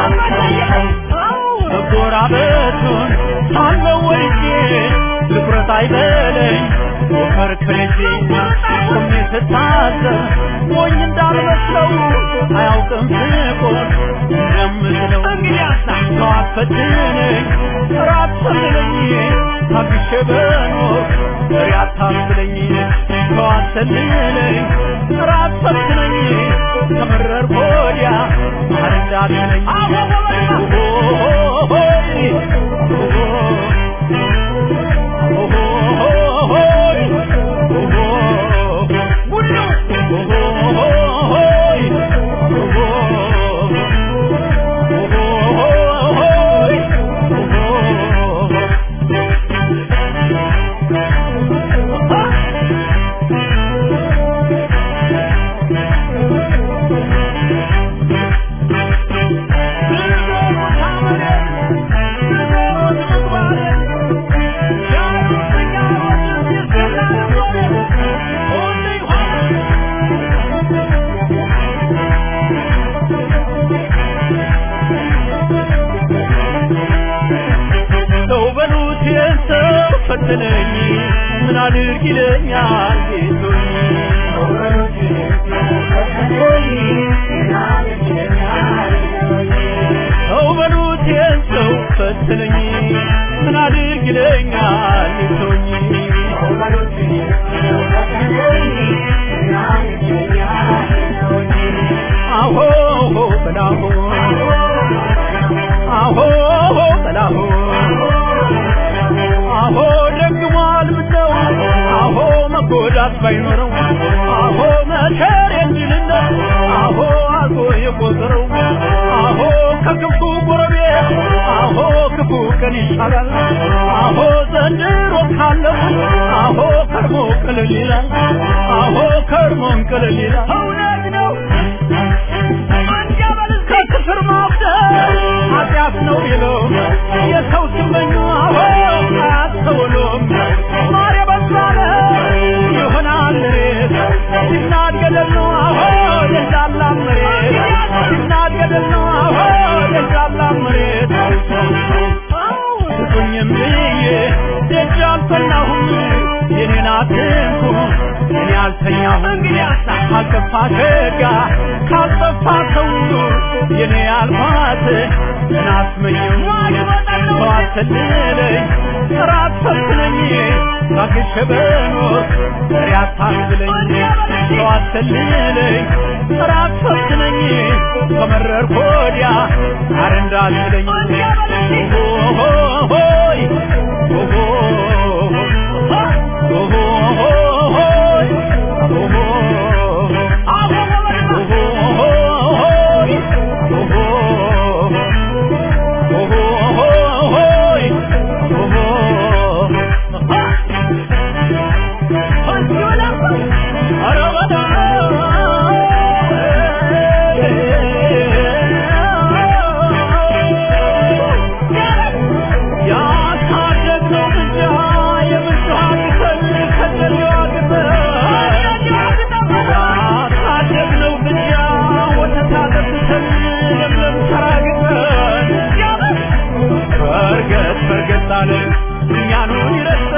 መጎራበቱን ሳለው ወድጄ ትኩረት አይበለኝ ከርክሬቴ ቆሜ ስታዘብ ሞኝ እንዳልመስለው አያውቅም ፍቆር እንደምትለው ሰው አትፈትነኝ ራት ሰልለኝ ታግሼ በኖር ፍሬ አታስብለኝ ሰው አትሰልለኝ ራት ፈትነኝ ከመረር ወዲያ ማር እንዳትለኝ ሰው በሉት የሰው ፈተነኝ ምን አድርግ ይለኛል ጌቶኝ ሰው በሉት የሰው ፈተነኝ ምን አድርግ ይለኛል ጌቶኝ አሆ በላሆ አሆ በላሆ አሆ ደግሟል ምነው አሆ መጎዳት ባይኖረው አሆ መከር የሚልነት አሆ አልፎ የቆጠረው አሆ ከክፉ ጎረቤት አሆ ክፉ ቀን ይሻላል አሆ ዘንድሮ ካለው አሆ ከርሞ ቅልል ይላል አሆ ከርሞን ቅልል ይላል እውነት ነው ከክፍር ማብደል ኃጢአት ነው ይለው የሰው ስመኙ አሆ አያስተውሉም ማር የበዛለ ይሆናል ሬት ሲናድ ገደል ነው አሆ የዛላ መሬት ሲናድ ገደል ነው አሆ የዛላ መሬት ስጡኝም ብዬ ደጅ አልፈናሁም የኔን አትንኩ እኔ አልተኛሁም እንግዲያስ ካልጠፋ ሸጋ ካልጠፋ ሰው የኔ አልኳት እናስመኘው ሰው አትልለኝ ራት ፈትነኝ ታግሼ በኖር ፍሬ አታስብለኝ ሰው አትልለኝ ራት ፈትነኝ ከመረር ኮዲያ አረ እንዳትለኝ ሆይ በርገጥ በርገጥ አለ እኛኑን ይረሳ